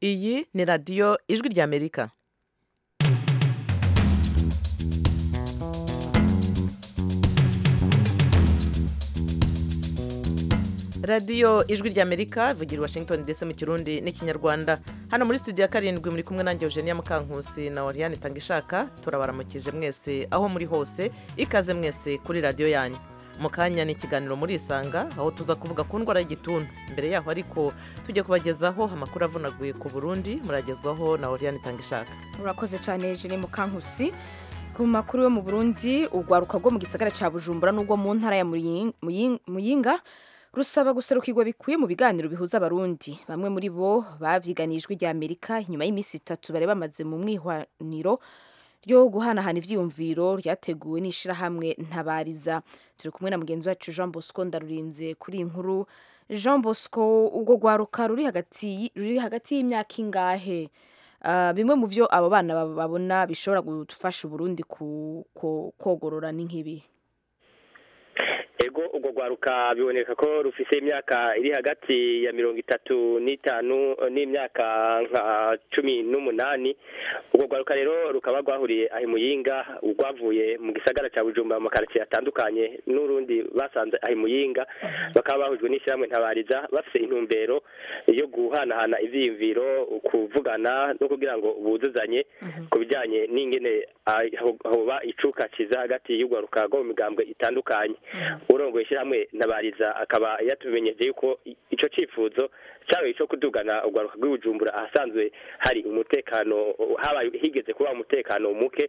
iyi ni radiyo ijwi ry'amerika radiyo ijwi ry'amerika ivugira i washington ndetse mu kirundi n'ikinyarwanda hano muri studio ya karindwi muri kumwe nanjye eugenia mukankusi na oriane tangishaka turabaramukije mwese aho muri hose ikaze mwese kuri radiyo yanyu mu kanya ni ikiganiro muri isanga aho tuza kuvuga ku ndwara y'igituntu mbere yaho ariko tujya kubagezaho amakuru avunaguye ku burundi muragezwaho na oriane tangishaka urakoze cyane jene mukankusi ku makuru yo mu burundi urwaruka rwo mu gisagara cya bujumbura n'ubwo mu ntara ya Muying- Muying- muyinga rusaba guserukirwa bikwiye mu biganiro bihuza abarundi bamwe muri bo bavyiganiye ijwi rya amerika inyuma y'iminsi itatu bari bamaze mu mwihwaniro ryo guhanahana ivyiyumviro ryateguwe n'ishirahamwe ntabariza turi kumwe na mugenzi wacu jean bosco ndarurinze kuri iyi nkuru jean bosco ubwo rwaruka ruri hagati y- ruri hagati y'imyaka ingahe Ah, bimwe mu vyo abo bana bab- babona bishobora gufasha uburundi ku- ku- kogorora ni nk'ibi ego urwo rwaruka biboneka ko rufise imyaka iri hagati ya mirongo itatu n'itanu eh, n'imyaka nka cumi n'umunani urwo rwaruka rero rukaba rwahuriye aho i muyinga rwavuye mu gisagara cya bujumbura mu makaritsiye atandukanye n'urundi basanze aho i muyinga bakaba bahujwe n'ishyirahamwe ntabariza bafise intumbero yo guhanahana ivyiyumviro kuvugana no kugira ngo buzuzanye ku bijyanye n'ingene ah, ho- hoba icuka kiza hagati y'urwaruka rwo mu migambwe itandukanye urongoye ishyirahamwe ntabariza akaba yatumenyesheje yuko i- ico cifuzo cyabaye ico kudugana urwaruka rw'ibujumbura ahasanzwe hari umutekano habaye higeze kuba umutekano muke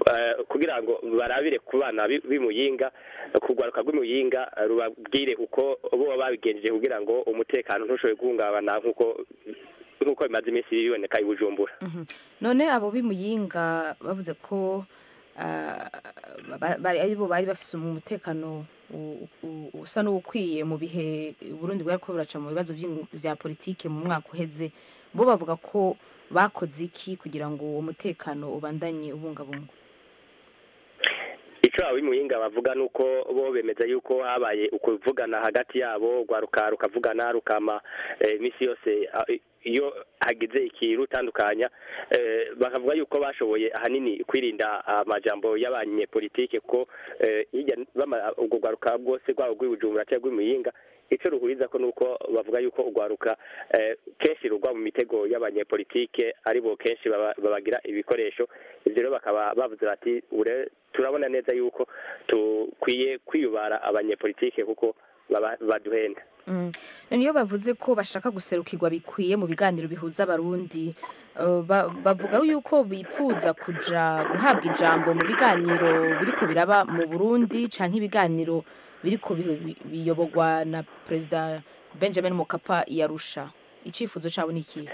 eh, kugira ngo barabire ku bana b'i- b'imuyinga kurwaruka rw'imuyinga eh, rubabwire uko bo babigenjeje kugira ngo umutekano ntushobore guhungabana nk'uko nk'uko bimaze iminsi biboneka i bujumbura none abo b'imuyinga bavuze ko ah, ba- ba- ari bo bari bafise umutekano u- u- usa n'uwukwiye mu bihe burundi bwari ko buraca mu bibazo vy'ingu- vya politike mu mwaka uheze bo bavuga ko bakoze iki kugira ngo uwo mutekano ubandanye ubungabunga icyo abimuyinga bavuga ni uko bo bemeza yuko habaye ukuvugana hagati yabo rwaruka rukavugana rukama eh, iminsi yose ah, i- iyo hagize ikirutandukanya eh, bakavuga yuko bashoboye ahanini kwirinda amajambo y'abanyepolitike kuko eh, hirya bama- ubwo rwaruka rwose rwabo rw'ibujumbura cyangwa rw'imuyinga icyo ruhuriza ko nuko bavuga yuko urwaruka eh, kenshi rugwa mu mitego y'abanyepolitike aribo kenshi baba- babagira ibikoresho ibyo rero bakaba bavuze bati ure turabona neza yuko dukwiye kwiyubara abanyepolitike kuko baba- baduhenda Mm. None iyo bavuze ko bashaka guserukirwa bikwiye mu biganiro bihuza abarundi eh, ba- bavuga yuko bipfuza kuja guhabwa ijambo mu biganiro biriko biraba mu Burundi canke ibiganiro biriko biho- bi- biyobogwa na Perezida Benjamin Mkapa yarusha icifuzo cabo ni ikihe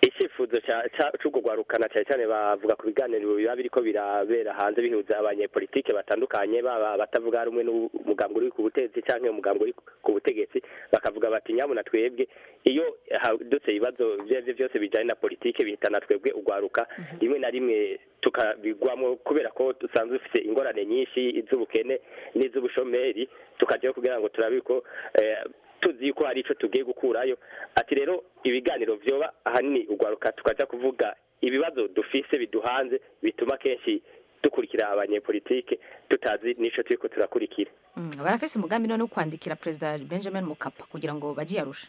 icyifuzo cya- cya- c'urwo rwaruka na cyane cyane bavuga ku biganiro biba biriko birabera hanze bihuza abanyepolitike batandukanye baba batavuga rumwe n'umugambi uri ku butegetsi cyangwa umugambi uri ku butegetsi bakavuga bati nyabuna twebwe iyo hadutse ibibazo ibyo ari byo byose bijyanye na politike bihitana twebwe urwaruka rimwe na rimwe tukabigwamo kubera ko dusanzwe dufite ingorane nyinshi iz'ubukene n'iz'ubushomeri tukajyayo kugira ngo turabe ko eh, tuzi yuko hari icyo tugiye gukurayo ati rero ibiganiro byoba ahanini urwaruka tukaja kuvuga ibibazo dufise biduhanze bituma kenshi dukurikira abanyepolitike tutazi n'ico turiko turakurikira Mm, barafise umugambi none wo kwandikira Perezida Benjamin Mkapa kugira ngo baje yarusha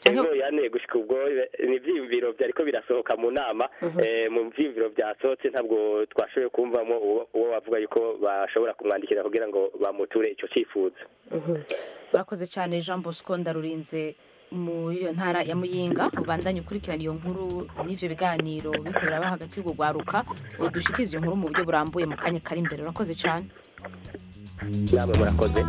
Ariko- ego yane gushika ubwo ni ivyiyumviro vyariko birasohoka mu nama eh, mu vyiyumviro vyasohotse ntabwo twashoboye kumvamo uwo- uwo bavuga yuko bashobora kumwandikira kugira ngo bamuture ico cifuzo urakoze cyane jean bosco ndarurinze muri iyo ntara ya muyinga ubandanye ukurikirana iyo nkuru n'ibyo biganiro biriko biraba hagati y'urwo rwaruka udushikirize iyo nkuru mu buryo burambuye mu kanya kari imbere urakoze cyane namwe murakoze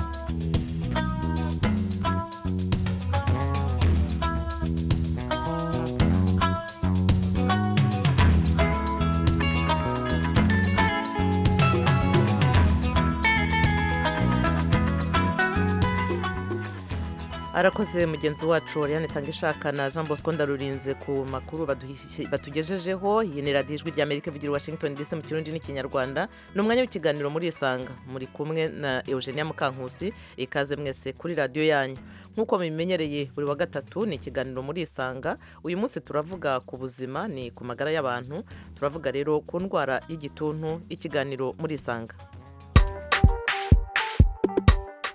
arakoze mugenzi wacu Oriane Tangishaka na Jean Bosco Ndarurinze ku makuru baduhi- batugejejeho iyi ni radiyo ijwi rya Amerika ivugira i Washington DC mu kirundi n'ikinyarwanda ni umwanya w'ikiganiro muri isanga muri kumwe na Eugenia Mukankusi ikaze mwese kuri radiyo yanyu nk'uko mubimenyereye buri wa gatatu ni ikiganiro muri isanga uyu munsi turavuga ku buzima ni ku magara y'abantu turavuga rero ku ndwara y'igituntu ikiganiro muri isanga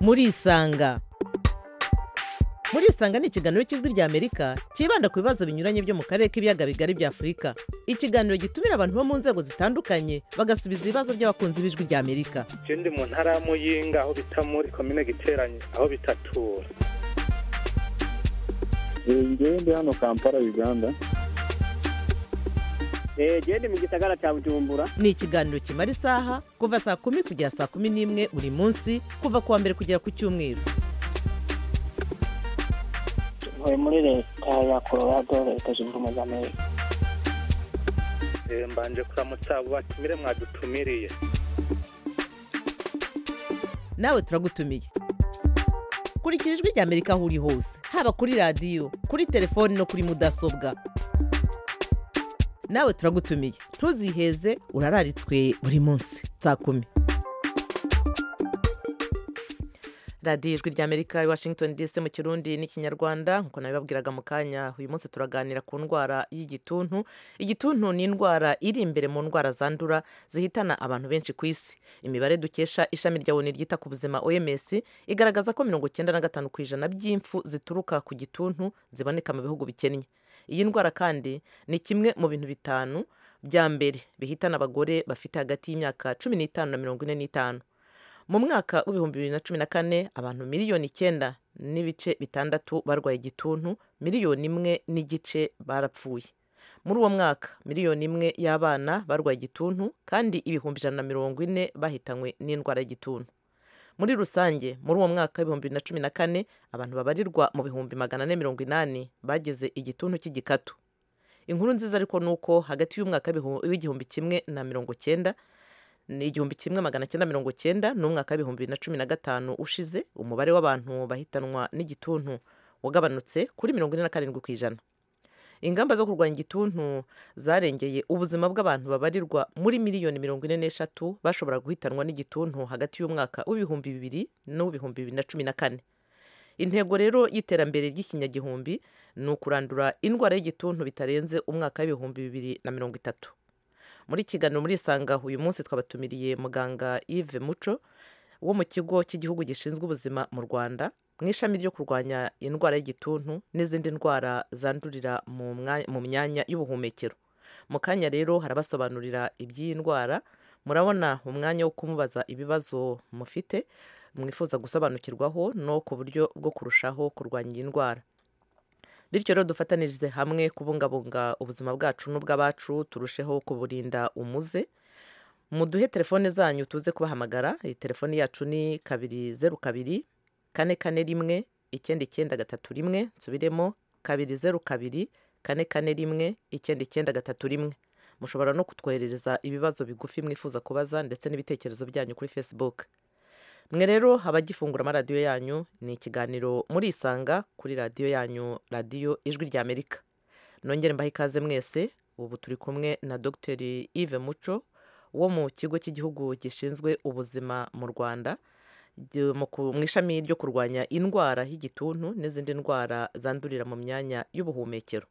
muri isanga muri isanga ni ikiganiro cy'ijwi rya amerika cyibanda ku bibazo binyuranye byo mu karere k'ibiyaga bigari bya afurika ikiganiro gitumira abantu bo mu nzego zitandukanye bagasubiza ibibazo by'abakunzi b'ijwi rya amerika je ndi mu ntara ya muyinga aho bita muri komine giteranye aho bitatura ngewe ndi hano kampala uganda genda mu gisagara cya bujumbura ni ikiganiro kimara isaha kuva saa kumi kugera saa kumi n'imwe buri munsi kuva ku wa mbere kugera ku cyumweru tuvuye muri leta ya colorado leta zunze ubumwe za amerika Eh, mbanje kuramutsa abo batumire mwadutumiriye nawe turagutumiye kurikira ijwi rya amerika aho uri hose haba kuri radiyo kuri telefoni no kuri mudasobwa nawe turagutumiye ntuziheze urararitswe buri munsi saa kumi radiyo ijwi rya amerika i washington dc mu kirundi n'ikinyarwanda nk'uko nabibabwiraga mu kanya uyu munsi turaganira ku ndwara y'igituntu igituntu ni indwara iri imbere mu ndwara zandura zihitana abantu benshi ku isi imibare dukesha ishami rya oni ryita ku buzima oms igaragaza ko mirongo icyenda na gatanu ku ijana by'impfu zituruka ku gituntu ziboneka mu bihugu bikennye iyi ndwara kandi ni kimwe mu bintu bitanu bya mbere bihitana abagore bafite hagati y'imyaka cumi n'itanu na mirongo ine n'itanu mu mwaka w'ibihumbi bibiri na cumi na kane abantu miliyoni icyenda n'ibice bitandatu barwaye igituntu miliyoni imwe n'igice barapfuye muri uwo mwaka miliyoni imwe y'abana barwaye igituntu kandi ibihumbi ijana na mirongo ine bahitanywe n'indwara y'igituntu muri rusange muri uwo mwaka w'ibihumbi bibiri na cumi na kane abantu babarirwa mu bihumbi magana ane mirongo inani bagize igituntu cy'igikatu inkuru nziza ariko ni uko hagati y'umwaka w'ibihu- w'igihumbi kimwe na mirongo cyenda ni igihumbi kimwe magana cyenda mirongo cyenda n'umwaka w'ibihumbi bibiri na cumi na gatanu ushize umubare w'abantu bahitanwa n'igituntu wagabanutse kuri mirongo ine na karindwi ku ijana ingamba zo kurwanya igituntu zarengeye ubuzima bw'abantu babarirwa muri miliyoni mirongo ine n'eshatu bashobora guhitanwa n'igituntu hagati y'umwaka w'ibihumbi bibiri n'uw'ibihumbi bibiri na cumi na kane intego rero y'iterambere ry'ikinyagihumbi ni ukurandura indwara y'igituntu bitarenze umwaka w'ibihumbi bibiri na mirongo itatu muri kiganiro muri isanga uyu munsi twabatumiriye muganga yves muco wo mu kigo cy'igihugu gishinzwe ubuzima mu rwanda mu ishami ryo kurwanya indwara y'igituntu n'izindi ndwara zandurira mu mwa- mu myanya y'ubuhumekero mu kanya rero harabasobanurira iby'iyi ndwara murabona umwanya wo kumubaza ibibazo mufite mwifuza gusobanukirwaho no ku buryo bwo kurushaho kurwanya iyi ndwara bityo rero dufatanirize hamwe kubungabunga ubuzima bwacu n'ubw'abacu turusheho kuburinda umuze muduhe telefone zanyu tuze kubahamagara iyi telefone yacu ni kabiri zeru kabiri kane kane rimwe icyenda icyenda gatatu rimwe nsubiremo kabiri zeru kabiri kane kane rimwe icyenda icyenda gatatu rimwe mushobora no kutwoherereza ibibazo bigufi mwifuza kubaza ndetse n'ibitekerezo byanyu kuri facebook mwe rero abagifungura amaradiyo yanyu ni ikiganiro muri isanga kuri radiyo yanyu radiyo ijwi rya amerika nongere mbahe ikaze mwese ubu turi kumwe na dr yves muco wo mu kigo cy'igihugu gishinzwe ubuzima mu rwanda gi- mu ku- mu ishami ryo kurwanya indwara y'igituntu n'izindi ndwara zandurira mu myanya y'ubuhumekero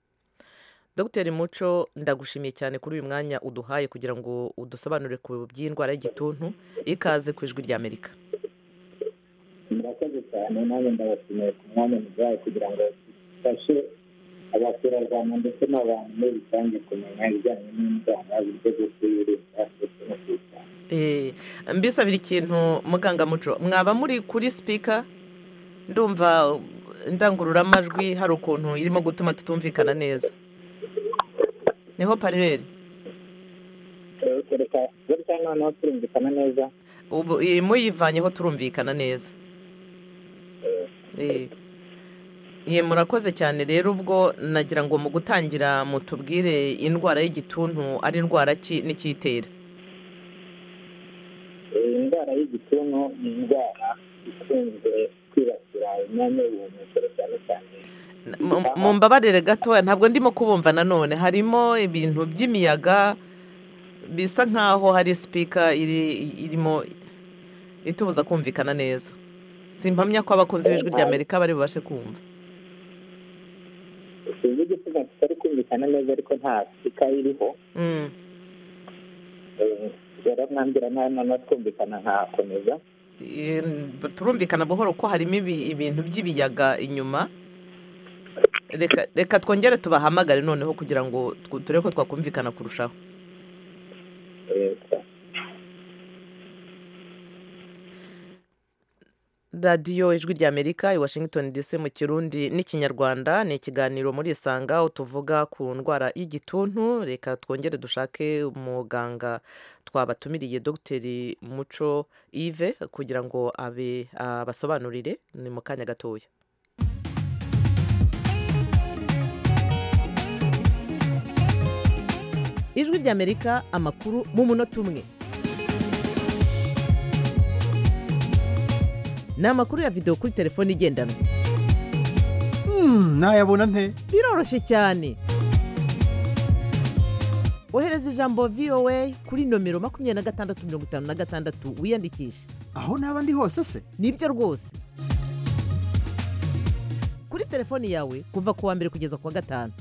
dr muco ndagushimiye cyane kuri uyu mwanya uduhaye kugira ngo udusobanurire ku by'indwara y'igituntu ikaze ku ijwi rya amerika murakoze cyane nawe ndabashimiye ku mwanya muduhaye kugira ngo dufashe abaturarwanda ndetse n'abantu muri rusange kumenya ibijyanye n'indwara uburyo bwo kuyirinda ndetse no kuyitanga Eh, mbisabira ikintu muganga muco mwaba muri kuri sipika ndumva indangururamajwi hari ukuntu irimo gutuma tutumvikana neza niho parereri reka gutya noneho turumvikana neza ubu iyi muyivanyeho turumvikana neza Eh, ye murakoze cyane rero ubwo nagira ngo mu gutangira mutubwire indwara y'igituntu ari indwara ki n'ikiyitera Eh, indwara y'igituntu ni indwara ikunze kwibasira imyanya y'ubuhumekero cyane cyane Mu- mu mbabarire gatoya ntabwo ndimo kubumva nanone harimo ibintu by'imiyaga bisa nk'aho hari sipika iri- irimo itubuza kumvikana neza simpamya ko abakunzi b'ijwi rya amerika bari bubashe kumva sinzi igituma kitari kumvikana neza ariko nta sika iriho Mm, Eh, baramwambira nta nama twumvikana nkakomeza eh, turumvikana buhoro ko harimo ibi- ibintu by'ibiyaga inyuma Reka- reka twongere tubahamagare noneho kugira ngo tw- turebe ko twakumvikana kurushaho leta radiyo ijwi rya amerika i washington dc mu kirundi n'ikinyarwanda ni ikiganiro muri isanga aho tuvuga ku ndwara y'igituntu reka twongere dushake umuganga twabatumiriye dogiteri muco yves kugira ngo abe abasobanurire ni mu kanya gatoya ijwi rya amerika amakuru mu munota umwe ni amakuru ya videwo kuri telefone igendanwa Hmm, nayabona nte biroroshye cyane ohereza ijambo voa kuri nomero makumyabiri na gatandatu mirongo itanu na gatandatu wiyandikishe aho naba ndi hose se nibyo rwose kuri telefoni yawe kuva ku wa mbere kugeza ku wa gatanu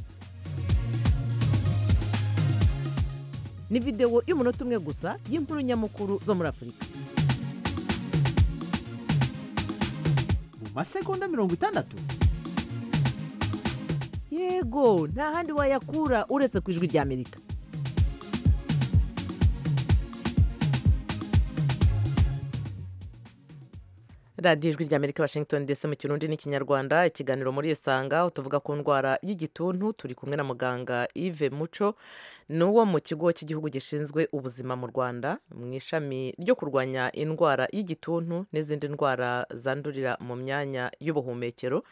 ni videwo y'umunota umwe gusa y'inkuru nyamukuru zo muri afurika mu masegonda mirongo itandatu yego nta handi wayakura uretse ku ijwi rya amerika radiyo ijwi rya amerika washington dc mu kirundi n'ikinyarwanda ikiganiro muri isanga aho tuvuga ku ndwara y'igituntu turi kumwe na muganga yves muco ni uwo mu kigo cy'igihugu gishinzwe ubuzima mu rwanda mu ishami ryo kurwanya indwara y'igituntu n'izindi ndwara zandurira mu myanya y'ubuhumekero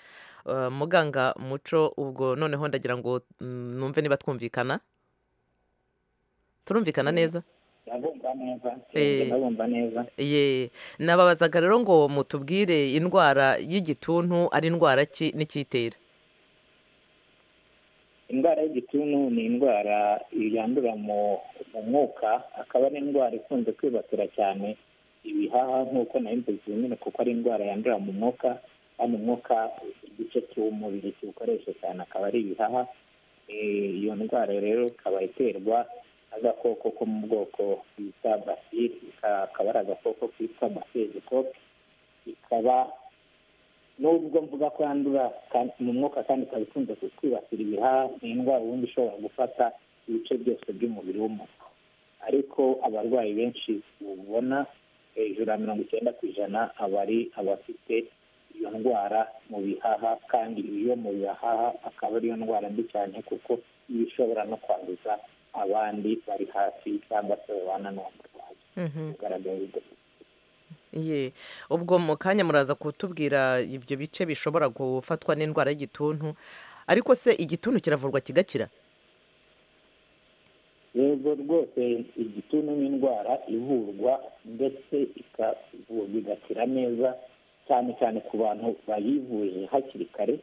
Uh, muganga muco ubwo noneho ndagira ngo mm, numve niba twumvikana turumvikana neza ndabumva neza Eh. ndabumva neza ye nababazaga rero ngo mutubwire indwara y'igituntu ari indwara ki n'ikiyitera indwara y'igituntu ni indwara yandura mu mu mwuka akaba ari indwara ikunze kwibasira cyane ibihaha nk'uko nayo mbizi nyine kuko ari indwara yandura mu mwuka kandi umwuka igice cy'umubiri kiwukoresha cyane akaba ari ibihaha Eh, iyo ndwara rero ikaba iterwa n'agakoko ko mu bwoko bita basiri akaba ari agakoko kitwa basezikope ikaba nubwo mvuga ko yandura kandi mu mwuka kandi ikaba ikunze kwibasira ibihaha ni indwara ubundi ishobora gufata ibice byose by'umubiri w'umuntu ariko abarwayi benshi ubona hejuru ya mirongo icyenda ku ijana aba ari abafite iyo ndwara mu bihaha kandi iyo mu bihaha akaba ariyo ndwara mbi cyane kuko iba ishobora no kwanduza abandi bari hafi cyangwa se babana n'uwo murwayi kugaragara ibyo ye ubwo mu kanya muraza kutubwira ibyo bice bishobora gufatwa n'indwara y'igituntu ariko se igituntu kiravurwa kigakira yego rwose igituntu ni indwara ivurwa ndetse ikavurwa igakira neza cyane cyane ku bantu bayivuje hakiri kare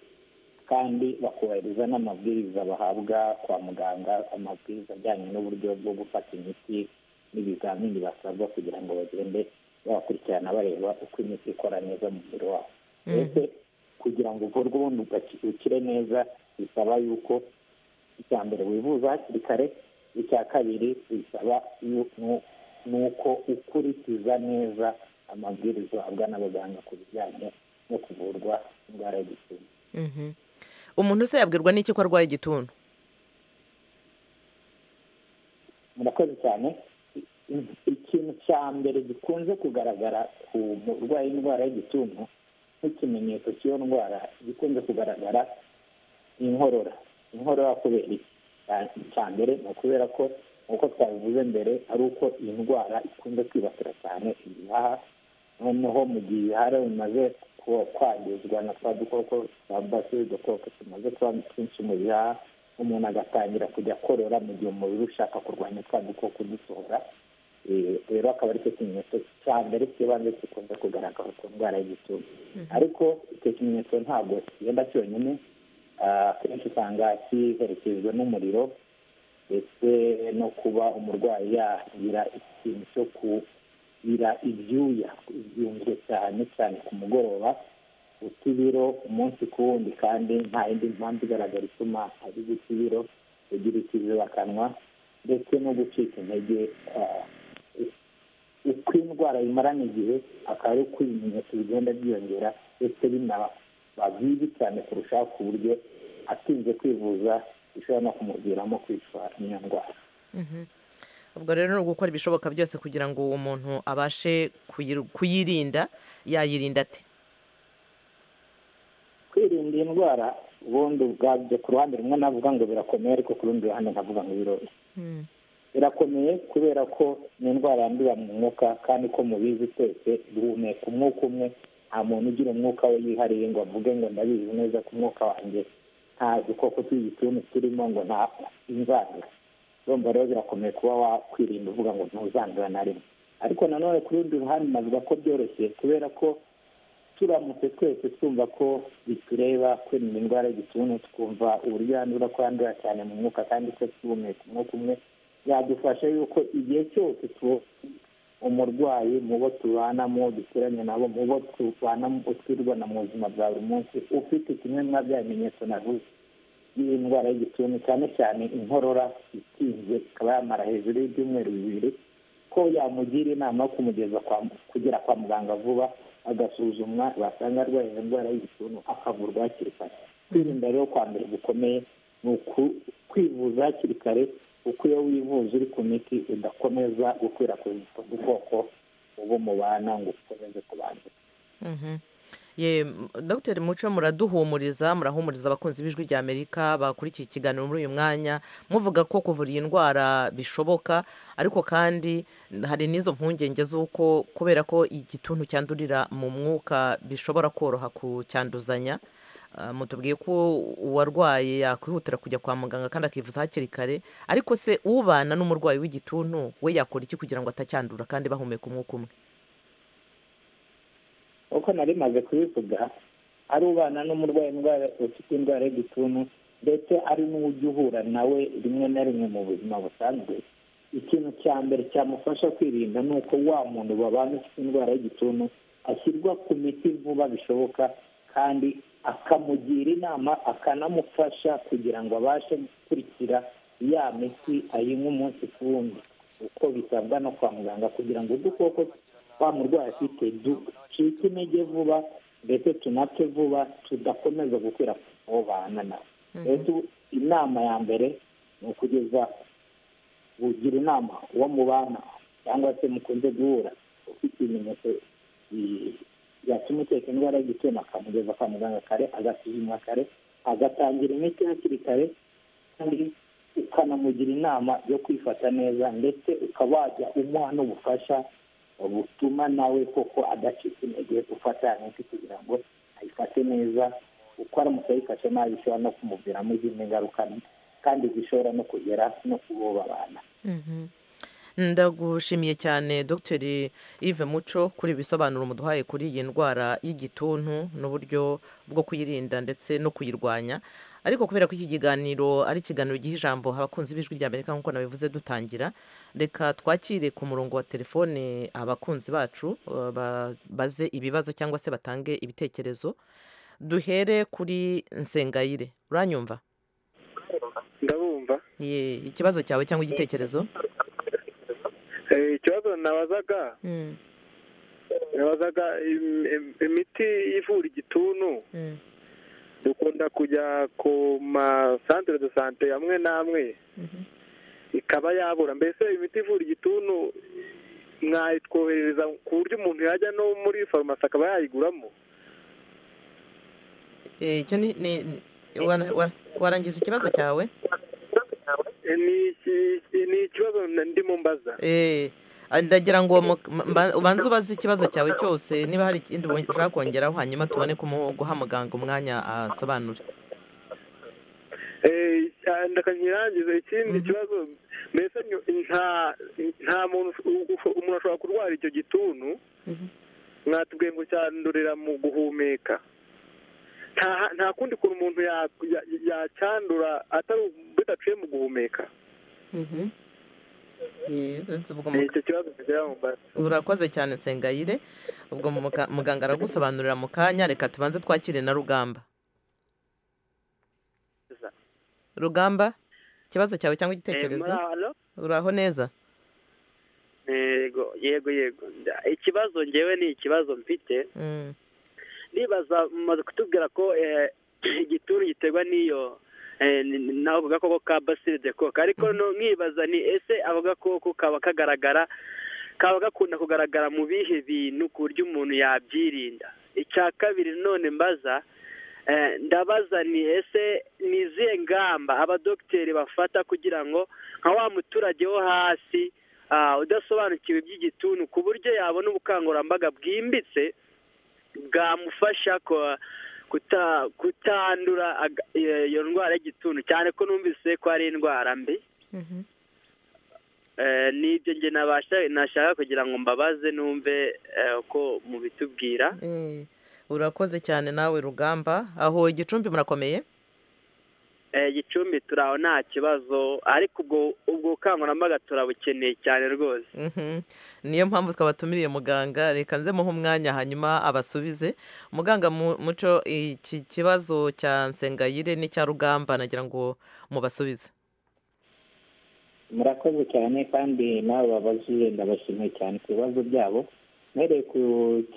kandi bakubahiriza n'amabwiriza bahabwa kwa muganga amabwiriza ajyanye n'uburyo bwo gufata imiti n'ibizamini basabwa kugira ngo bagende babakurikirana bareba uko imiti ikora neza mu mubiri wabo mbese kugira ngo uvurwe ubundi ugaki- ukire neza bisaba yuko icya mbere wivuza hakiri kare icya kabiri bisaba yu- nu- ni uko ukurikiza neza amabwiriza uhabwa n'abaganga ku bijyanye no kuvurwa indwara y'igituntu Mhm. umuntu se yabwirwa n'iki ko arwaye igituntu murakoze cyane I- ikintu cya mbere gikunze kugaragara ku murwayi w'indwara y'igituntu nk'ikimenyetso cy'iyo ndwara gikunze kugaragara ni inkorora inkorora kubera iki Cya- cya mbere ni ukubera ko nk'uko twabivuze mbere ari uko iyi ndwara ikunze kwibasira cyane ibihaha noneho mu gihe ibihara bimaze kuba kwangizwa na twa dukoko twa basi udukoko tumaze kuba twinshi mu bihaha umuntu agatangira kujya korora mu gihe umubiri ushaka kurwanya twa dukoko udusohora Eh, rero akaba ari cyo kimenyetso cya mbere cy'ibanze gikunze kugaragara ku ndwara y'igituntu ariko icyo kimenyetso ntabwo kigenda cyonyine Ah, akenshi usanga kiherekejwe n'umuriro ndetse no kuba umurwayi yagira ikintu cyo kubira ibyuya byumve cyane cyane ku mugoroba guta ibiro umunsi ku wundi kandi nta yindi mpamvu igaragara ituma ari guta ibiro ugira ikizibakanwa ndetse no gucika intege ah, uko indwara imarana igihe akaba ari uko ibimenyetso bigenda byiyongera ndetse binaba bibi cyane kurushaho ku buryo atinze kwivuza bishobora no kumuviramo kwicwa n'iyo ndwara ubwo rero ni ugukora ibishoboka byose kugira ngo uwo muntu abashe kuyiru- kuyirinda yayirinda ate kwirinda iyi ndwara ubundi ubwabyo ku ruhande rumwe navuga ngo birakomeye ariko ku rundi ruhande nkavuga ngo biroroshye birakomeye kubera ko ni indwara yandurira mu mwuka kandi ko mubizi twese duhumeka umwuka umwe nta muntu ugira umwuka we yihariye ngo avuge ngo ndabizi neza ko umwuka wanjye nta dukoko tw'igituntu turimo ngo nta inzandura urumva rero birakomeye kuba wakwirinda uvuga ngo ntuzandura na rimwe ariko nanone ku rundi ruhande navuga ko byoroshye kubera ko turamutse twese twumva ko bitureba kwirinda indwara y'igituntu twumva uburyo yandura ko yandura cyane mu mwuka kandi ko twihumeka umwuka umwe byadufasha yuko igihe cyose tu- umurwayi mu bo tubana mu bo duturanye nabo mu bo tubana mu bo twirwana mu buzima bwa buri munsi ufite kimwe mwa bya bimenyetso navuze y'iyi ndwara y'igituntu cyane cyane inkorora itinze ikaba yamara hejuru y'ibyumweru bibiri ko yamugira inama yo kumugeza kwa kugera kwa muganga vuba agasuzumwa basanga arwaye iyo ndwara y'igituntu akavurwa hakiri kare kwirinda rero kwa mbere gukomeye ni uku- kwivuza hakiri kare kuko iyo wivuza uri ku miti udakomeza gukwirakwiza ubwo bwoko ubu mubana ngo ukomeze kubanza Mhm. Ye, m- Dr muco muraduhumuriza murahumuriza abakunzi b'ijwi rya amerika bakurikiye ikiganiro muri uyu mwanya muvuga ko kuvura iyi ndwara bishoboka ariko kandi n- hari n'izo mpungenge z'uko kubera ko igituntu cyandurira mu mwuka bishobora koroha kucyanduzanya Ah, mutubwiye ko uwarwaye yakwihutira kujya kwa muganga kandi akivuza hakiri kare ariko se ubana n'umurwayi w'igituntu we yakora iki kugira ngo atacyandura kandi bahumeka umwuka umwe uko nari maze kubivuga ari ubana n'umurwayi indwara ufite indwara y'igituntu ndetse ari n'ujya uhura nawe rimwe na rimwe mu buzima busanzwe ikintu cya mbere cyamufasha kwirinda ni uko wa muntu babana ufite indwara y'igituntu ashyirwa ku miti vuba bishoboka kandi akamugira inama akanamufasha kugira ngo abashe gukurikira ya miti ayinywa umunsi ku wundi uko bisabwa no kwa muganga kugira ngo udukoko wa murwayi afite ducike intege vuba ndetse tunapfe vuba tudakomeza gukwirakwiza aho bana nawe rero inama ya mbere ni ukugeza ugira inama uwo mubana cyangwa se mukunze guhura ufite ibimenyetso bi- byatuma ukeka indwara y'igitsina akamugeza kwa muganga kare agasuzumwa kare agatangira imiti hakiri kare kandi ukanamugira inama yo kwifata neza ndetse ukaba wajya umuha n'ubufasha butuma nawe koko adacika intege ufata ya miti kugira ngo ayifate neza uko aramutse ayifashe nabi bishobora no kumuviramo izindi ngaruka mbi kandi zishobora no kugera no kuboba abana ndagushimiye cyane dr yves muco kuri ibi bisobanuro muduhaye kuri iyi ndwara y'igituntu n'uburyo bwo kuyirinda ndetse no kuyirwanya ariko kubera ko iki kiganiro ari ikiganiro giha ijambo abakunzi b'ijwi rya amerika nk'uko nabivuze dutangira reka twakire ku murongo wa telefone abakunzi bacu eh, ba- baze ibibazo cyangwa se batange ibitekerezo duhere kuri nsengayire uranyumva ndabumva ye ikibazo cyawe cyangwa igitekerezo Eh, ikibazo nabazaga Mm, nabazaga im- im- imiti ivura igituntu mm, dukunda kujya ku masantere de sante amwe n'amwe mhm. ikaba yabura mbese imiti ivura igituntu mwayitwoherereza ku buryo umuntu yajya no muri farumasi akaba yayiguramo Eh, icyo ni ni- ni- wara- wara- warangiza ikibazo cyawe Eh, ni iki- ni ikibazo na- ndimo mbaza Eh, ah, ndagira ngo mu- mba- ubanze ubaze ikibazo cyawe cyose niba hari ikindi wo- ushaka kongeraho hanyuma tubone kumu- guha muganga umwanya asobanure Eh, ndakanya irangiza ikindi Mhm. kibazo mbese nyu- nta nta muntu ugu- umuntu ashobora kurwara icyo gituntu Mhm. mwatubwiye ngo cyandurira mu guhumeka nta nta kundi kuntu umuntu ya- ya- yacyandura atari bidaciye mu guhumeka Mhm. Eh, uretse ubwo ni muga- icyo kibazo kigira ngo mbaze urakoze cyane nsengayire ubwo muga- muganga aragusobanurira mu kanya reka tubanze twakire na rugamba rugamba ikibazo cyawe cyangwa igitekerezo uraho neza yego yego yego ikibazo ngewe ni ikibazo mfite Mm. nibaza mumaze kutubwira ko eh, igituntu giterwa n'iyo eh, ni- ni- nako gakoko ka basile de coke ariko Mhm. no- nkibaza ni ese ako gakoko kaba kagaragara kaba gakunda kugaragara mu bihe bintu ku buryo umuntu yabyirinda icya kabiri none mbaza eh, ndabaza ni ese ni izihe ngamba abadogiteri bafata kugira ngo nka wa muturage wo hasi ah, udasobanukiwe iby'igituntu ku buryo yabona ubukangurambaga bwimbitse bwamufasha ko- kuta- kutandura aga- iyo iyo ndwara y'igituntu cyane ko numvise ko ari indwara mbi Mhm. Eh, nibyo nge nabasha- nashaka kugira ngo mbabaze numve eh, uko mubitubwira Eh, urakoze cyane nawe rugamba aho igicumbi murakomeye Eh, gicumbi turi aho nta kibazo ariko ubwo ubwo bukangurambaga turabukeneye cyane rwose Mhm. niyo mpamvu twabatumiriye muganga reka nze muhe umwanya hanyuma abasubize muganga mu- muco iki kibazo cya nsengayire n'icya rugamba nagira ngo mubasubize murakoze cyane kandi nawe babazi ndabashimiye cyane ku bibazo byabo mpereye ku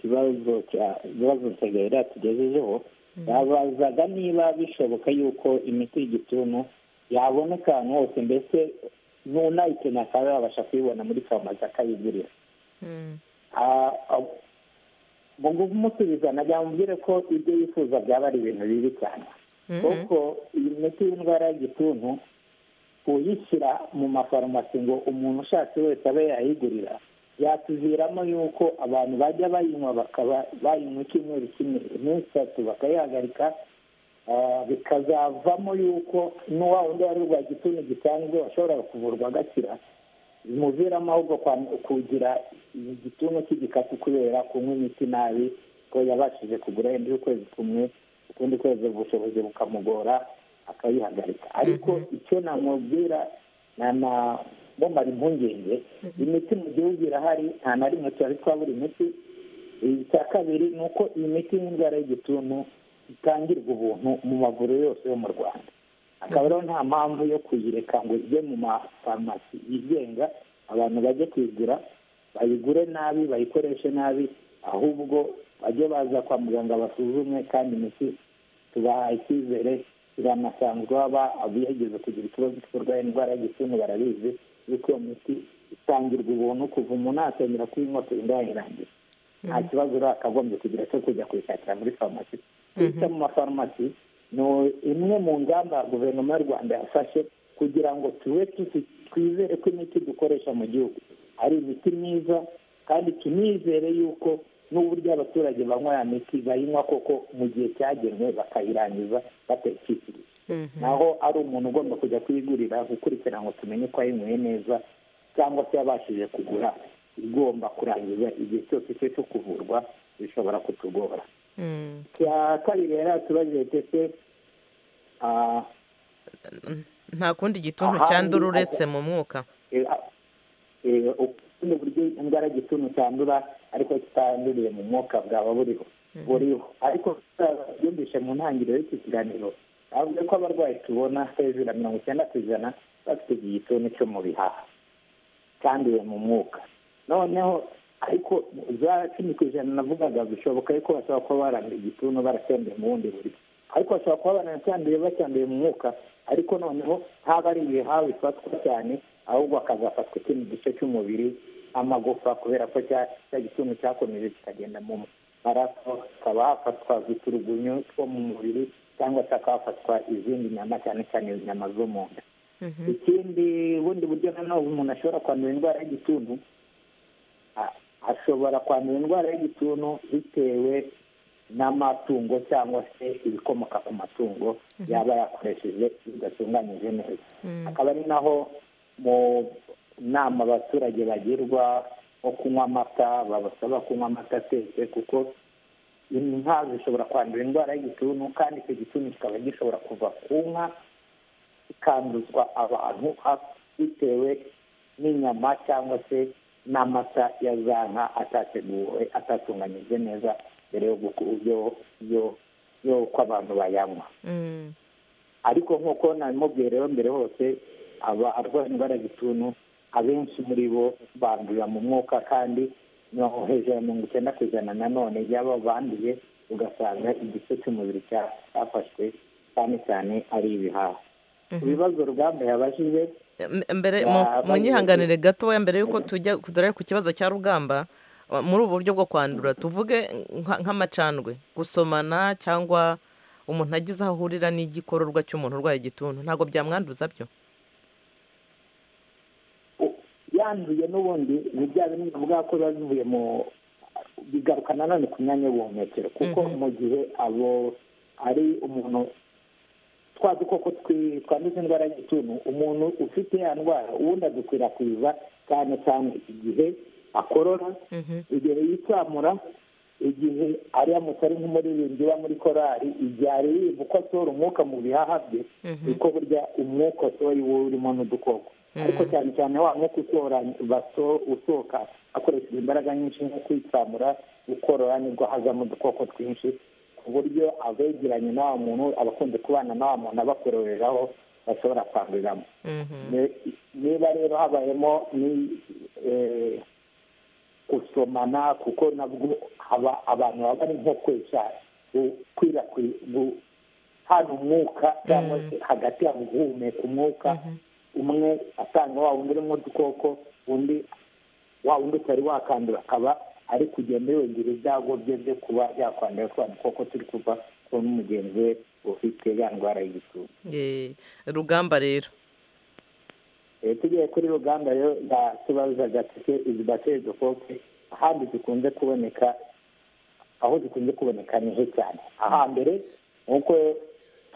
kibazo cya ibibazo nsengayire yatugejejeho yabazaga niba bishoboka yuko imiti y'igituntu yaboneka ahantu hose mbese n'unayikeneye akaba yabasha kuyibona muri farumasi akayigurira Mm. Ah, ah, mu kumusubiza najya mubwire ko ibyo yifuza byaba ari ibintu bibi cyane Mhm. kuko iyi miti y'indwara y'igituntu kuyishyira mu mafarumasi ngo umuntu ushatse wese abe yayigurira byatuviramo yuko abantu bajya bayinywa bakaba bayinywa icyumweru kimwe iminsi itatu bakayihagarika Ah, bikazavamo yuko n'uwa wundi wari urwaye igituntu gisanzwe washobora kuvurwa agakira bimuviramo ahubwo kwa- kugira igituntu cy'igikapu kubera kunywa imiti nabi ko yabashije kugura yenda ukwezi kumwe ukundi kwezi ubushobozi bukamugora akayihagarika ariko icyo namubwira nanamumara impungenge imiti mu gihugu irahari nta na rimwe twari twabura imiti icya kabiri ni uko iyi miti y'indwara y'igituntu itangirwa ubuntu mu mavuriro yose yo mu rwanda akaba rero nta mpamvu yo kuyireka ngo ijye mu mafarumasi yigenga abantu bajye kuyigura bayigure nabi bayikoreshe nabi ahubwo bajye baza kwa muganga basuzumwe kandi imiti tubahaye icyizere iranasanzwe baba abiyageze kugira ikibazo cy'uburwayi indwara y'igituntu barabizi yuko iyo miti itangirwa ubuntu kuva umuntu atengera kuyinywa kurinda yayirangira nta kibazo uriya akagombye kugira cyo kujya kuyishakira muri farumasi kuyita mu mafarumasi ni imwe mu ngamba guverinoma y'u rwanda yafashe kugira ngo tube tuzi- twizere ko imiti dukoresha mu gihugu ari imiti myiza kandi tunizere yuko n'uburyo abaturage banywa ya miti bayinywa koko mu gihe cyagenwe bakayirangiza batayikikije Mhm. naho ari umuntu ugomba kujya kuyigurira gukurikira ngo tumenye ko yayinyweye neza cyangwa se yabashije kugura igomba kurangiza igihe cyose cye cyo kuvurwa bishobora kutugora Mm. icya kabiri yari yatubajije ndetse ah, nta kundi gituntu Ahandi cyandura ajya- uretse mu mwuka eh, ah, eh, ubundi buryo indwara y'igituntu cyandura ariko kitanduriye mu mwuka bwaba buriho buriho ariko ah, yumvise mu ntangiriro y'iki kiganiro avuga ko abarwayi tubona hejuru ya mirongo icyenda ku ijana bafite iki gituntu cyo mu bihaha cyanduye mu mwuka noneho ariko za cumi ku ijana navugaga bishoboka yuko bashobora kuba baranduye igituntu baracyanduye mu bundi buryo ariko bashobora kuba baranacyanduye bacyanduye mu mwuka ariko noneho haba ari ibihaha bifatwa cyane ahubwo hakazafatwa ikindi gice cy'umubiri amagufa kubera ko cya cya gituntu cyakomeje kikagenda mu maraso hakaba hafatwa uturugunyu two mu mubiri cyangwa se hakaba hafatwa izindi nyama cyane cyane inyama zo mu nda Mhm. ikindi bundi buryo nanone umuntu ashobora kwandura indwara y'igituntu a- ashobora kwandura indwara y'igituntu bitewe n'amatungo cyangwa se ibikomoka ku matungo yaba yakoresheje bidatunganyije neza Mm. akaba ari naho mu nama abaturage bagirwa nko kunywa amata babasaba kunywa amata atetse kuko inka zishobora kwandura indwara y'igituntu kandi icyo gituntu kikaba gishobora kuva ku nka ikanduzwa abantu bitewe n'inyama cyangwa se n'amata ya za nka atateguwe atatunganyijwe neza mbere yo guku- yo- yo- y'uko abantu bayanywa Mm. ariko nk'uko nabimubwiye rero mbere hose aba arwara indwara y'igituntu abenshi muri bo bandurira mu mwuka kandi no- hejuru ya mirongo icyenda ku ijana nanone y'abo banduye ugasanga igice cy'umubiri cya- cyafashwe cyane cyane ari ibihaha ku bibazo rugamba yabajije M- mbere Ya, mu- abandi- munyihanganire gatoya mbere y'uko tujya kudara ku kibazo cya rugamba uh, muri ubu buryo bwo kwandura tuvuge nka- nk'amacandwe gusomana cyangwa umuntu agize aho ahurira n'igikororwa cy'umuntu urwaye igituntu ntabwo byamwanduza byo yanduye n'ubundi ni bya bimwe bivuga ko biba bivuye mu bigaruka nanone ku myanya y'ubuhumekero kuko Mhm. mu gihe abo ari umuntu twa dukoko twi- twanduza indwara y'igituntu umuntu ufite ya ndwara ubundi adukwirakwiza cyane cyane igihe akorora Mhm. igihe yicyamura igihe aramutse ari nk'umuririmbyi uba muri korari igihe aririmba uko asohora umwuka mu bihaha bye Mhm. niko burya umwuka usohora iwo urimo n'udukoko ariko cyane cyane wa mwuka usohora baso- usohoka akoresheje imbaraga nyinshi nko kwitsamura gukorora nibwo hazamo udukoko twinshi ku buryo abegeranye na wa muntu abakunze kubana na wa muntu abakororeraho bashobora kwanduriramo Mhm. Ne- niba rero habayemo ni eh, gusomana kuko nabwo haba abantu baba ari nko kwesa gukwirakwira hano umwuka cyangwa se hagati yabo guhumeka umwuka umwe atanga wa wundi urimo udukoko undi wa wundi utari wakandura akaba ari kugenda yongera ibyago bye byo kuba yakwandura twa dukoko turi kuva kuri mugenzi we ufite ya ndwara y'igituntu Eh, rugamba rero Eh, tugiye kuri ruganda rero nta tubaza gatike izi bateri dukoke ahandi zikunze kuboneka aho zikunze kuboneka ni he cyane ahambere nk'uko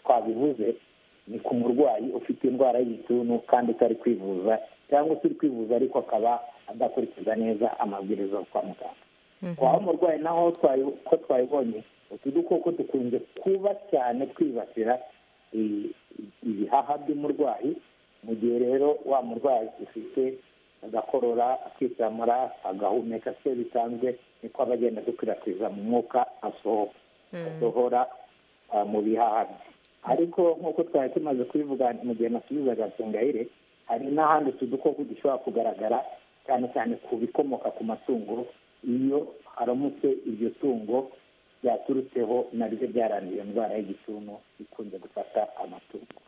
twabivuze ni ku murwayi ufite indwara y'igituntu kandi utari kwivuza cyangwa se uri kwivuza ariko akaba adakurikiza neza amabwiriza yo kwa muganga waba umurwayi naho twayi- ko twabibonye utu dukoko dukunze kuba cyane twibasira i- i- ibihaha by'umurwayi mu gihe rero wa murwayi ufite agakorora akitsamura agahumeka se bisanzwe niko aba agenda dukwirakwiza mu mwuka asohoka asohora ah, mu bihaha bye ariko nk'uko twari tumaze kubivuga mu gihe nasubizaga sengayire hari n'ahandi utu dukoko dushobora kugaragara cyane cyane ku bikomoka ku matungo iyo haramutse iryo tungo ryaturutseho naryo byaranduye indwara y'igituntu ikunze gufata amatungo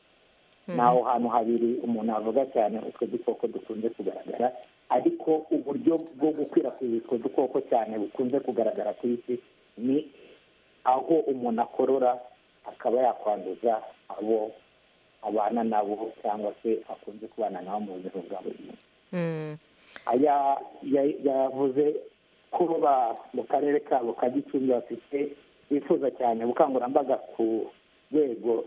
ni aho hantu habiri umuntu avuga cyane utwo dukoko dukunze kugaragara ariko uburyo bwo gukwirakwiza utwo dukoko cyane bukunze kugaragara ku isi ni aho umuntu akorora akaba yakwanduza abo abana nabo cyangwa se akunze kubana nabo mu buzima bwa buri munsi Mm. aya ya- yavuze ko ba mu karere kabo ka gicumbi bafite bifuza cyane ubukangurambaga ku rwego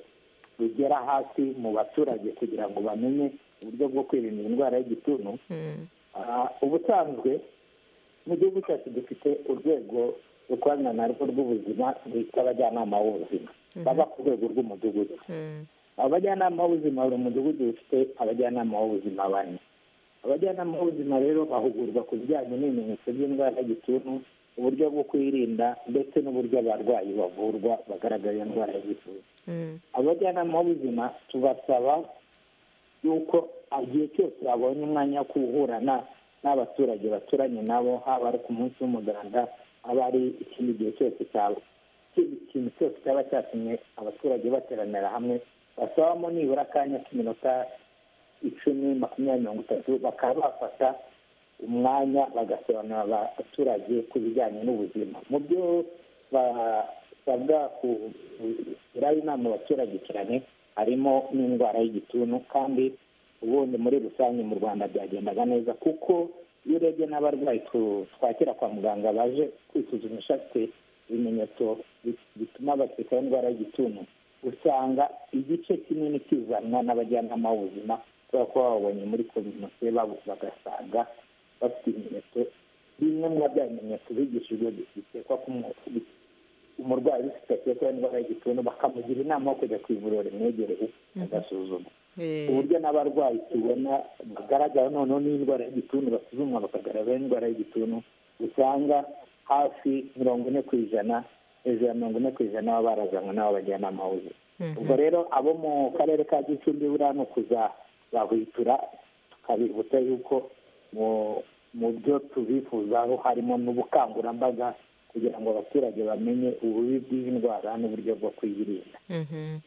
rugera hasi mu baturage kugira ngo bamenye uburyo bwo kwirinda indwara y'igituntu Mm. Ah, ubusanzwe mu gihugu cyacu dufite urwego dukorana narwo rw'ubuzima rwitwa abajyanama b'ubuzima baba ku rwego rw'umudugudu Mm. abajyanama b'ubuzima buri mudugudu ufite abajyanama b'ubuzima bane abajyanama b'ubuzima rero bahugurwa ku bijyanye n'ibimenyetso by'indwara y'igituntu uburyo bwo kwirinda ndetse n'uburyo abarwayi bavurwa bagaragara iyo ndwara y'igituntu Mm. abajyanama b'ubuzima tubasaba yuko igihe cyose babonye umwanya wo guhurana n'abaturage baturanye nabo haba ari ku munsi w'umuganda haba ari ikindi gihe cyose cyaba ikindi kintu cyose cyaba cyatumye abaturage bateranira hamwe basabamo nibura akanya k'iminota icumi makumyabiri mirongo itatu bakaba bafata umwanya bagasobanurira abaturage ku bijyanye n'ubuzima mu byo basabwa kugira inama abaturage cyane harimo n'indwara y'igituntu kandi ubundi muri rusange mu rwanda byagendaga neza kuko iyo urebye n'abarwayi tu- twakira kwa muganga baje kwisuzumisha bafite ibimenyetso bi- bituma bakeka indwara y'igituntu usanga igice kinini kizanwa n'abajyanama b'ubuzima ushobora kuba wabonye muri kominote babo bagasanga bafite ibimenyetso bimwe mu bya bimenyetso bigishijwe bikekwa ko umuntu- umurwayi ufite akekwaho indwara y'igituntu bakamugira inama yo kujya ku ivuriro rimwegereye agasuzuma Eh, uburyo n'abarwayi tubona bagaragara noneho n'indwara y'igituntu basuzumwa bakagaragara indwara y'igituntu usanga hafi mirongo ine ku ijana hejuru ya mirongo ine ku ijana baba barazanwe n'abajyanama b'ubuzima mhm. ubwo rero abo mu karere ka gicumbi buriya ni ukuzabahwitura tukabibutsa yuko mu mu byo tubifuzaho harimo n'ubukangurambaga kugira ngo abaturage bamenye ububi bw'indwara n'uburyo bwo kuyirinda Mhm.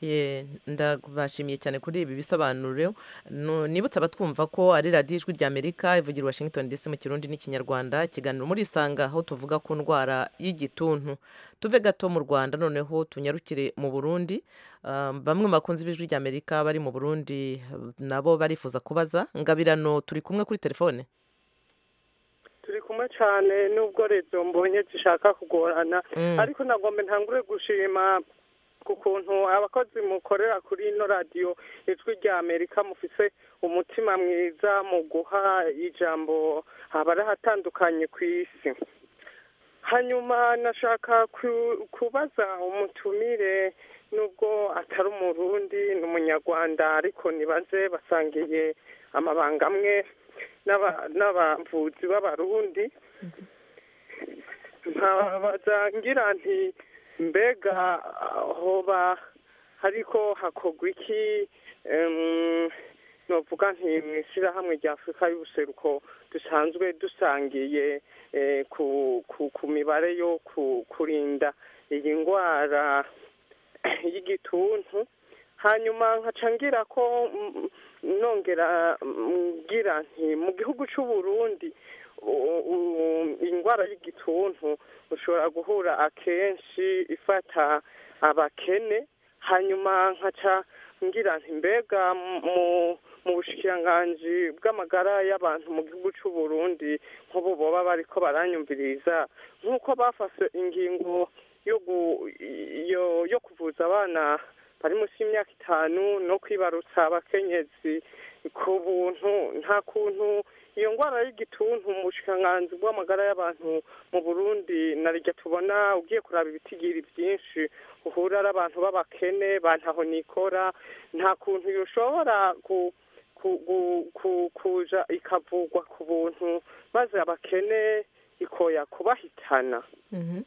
Ye, ndabashimiye cyane kuri ibi bisobanuro Nu- nibutse abatwumva ko ari radiyo ijwi ry'amerika ivugira i washington dc mu kirundi n'ikinyarwanda ikiganiro muri isanga aho tuvuga ku ndwara y'igituntu tuve gato mu rwanda noneho tunyarukire mu burundi Ah, bamwe mu bakunzi b'ijwi ry'amerika bari mu burundi eh, nabo barifuza kubaza ngabirano turi kumwe kuri telefone turi kumwe cyane nubwo rezo mbonye zishaka kugorana Mm. ariko nagomba ntangure gushima ku kuntu abakozi mukorera kuri ino radiyo ijwi rya amerika mufise umutima mwiza mu guha ijambo abari ahatandukanye ku isi hanyuma nashaka ku- kubaza umutumire nubwo atari umurundi ni umunyarwanda ariko nibaze basangiye amabanga amwe n'aba- n'abavuzi b'abarundi nkabaza ngira nti mbega hoba ariko hakorwa iki em, novuga nti mu ishyirahamwe rya afurika y'ubuseruko dusanzwe dusangiye eh, ku- ku- ku mibare yo ku- kurinda iyi ndwara y'igituntu hanyuma nkaca ngira ko mm, nongera mm, ngira nti mu gihugu cy'u Burundi u- u- indwara y'igituntu ushobora guhura akenshi ifata abakene hanyuma nkaca ngira nti mbega mu mu bushikiranganji bw'amagara y'abantu mu gihugu cy'u Burundi nk'ubu boba bariko baranyumviriza nk'uko bafashe ingingo yo gu- yo yo kuvuza abana bari munsi y'imyaka itanu no kwibarutsa abakenyezi ku buntu nta kuntu iyo ndwara y'igituntu mu bushikiranganji bw'amagara y'abantu mu burundi na rya tubona ugiye kuraba ibitigiri byinshi uhura ari abantu b'abakene ba ntaho nikora nta kuntu yoshobora ku ku- ku- ku- kuja ikavugwa ku buntu maze abakene ikoya kubahitana Mhm.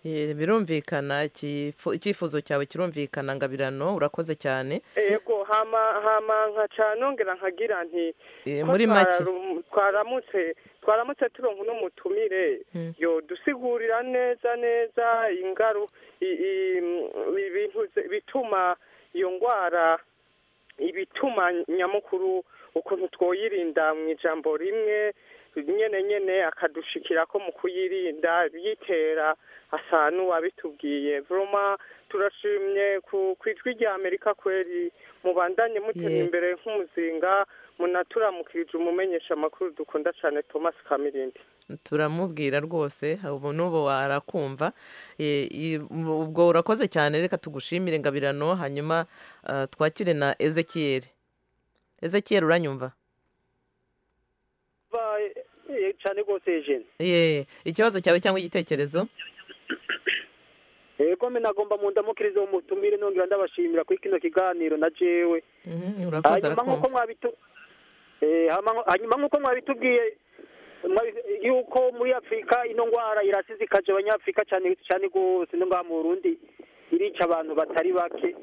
Eh, birumvikana ikifu- icyifuzo cyawe kirumvikana ngabirano urakoze cyane ego hama hama nkaca nongera nkagira nti Eh, ko muri make twararum- twaramutse twaramutse turonka n'umutumire Mm. yodusigurira neza neza ingaru i- i- mm, ibintu ze- bituma iyo ndwara ibituma nyamukuru ukuntu twoyirinda mu ijambo rimwe nyene nyene akadushikirako mu kuyirinda byitera asa n'uwabitubwiye vroma turashimye ku ku ijwi rya amerika kweri mubandanye mutera Yeah. imbere nk'umuzinga munaturamukirije umumenyesha amakuru dukunda cyane thomas kamirindi turamubwira rwose ubu n'ubu warakumva Eh, i- ubwo urakoze cyane reka tugushimire ngabirano hanyuma ah, twakire na ezekiel ezekiel uranyumva cyane rwose jene ye ikibazo cyawe cyangwa igitekerezo ego me nagomba mu ndamukirizo umutumire nongera ndabashimira kuri kino kiganiro na jewe Mhm, urakoze hanyuma nk'uko arakumva mwabitu eh, hama- hanyuma nk'uko mwabitubwiye mwabi- yuko muri afurika ino ndwara irasizikaje abanyafurika cyane cyane rwose no ngaha mu burundi irica abantu batari bake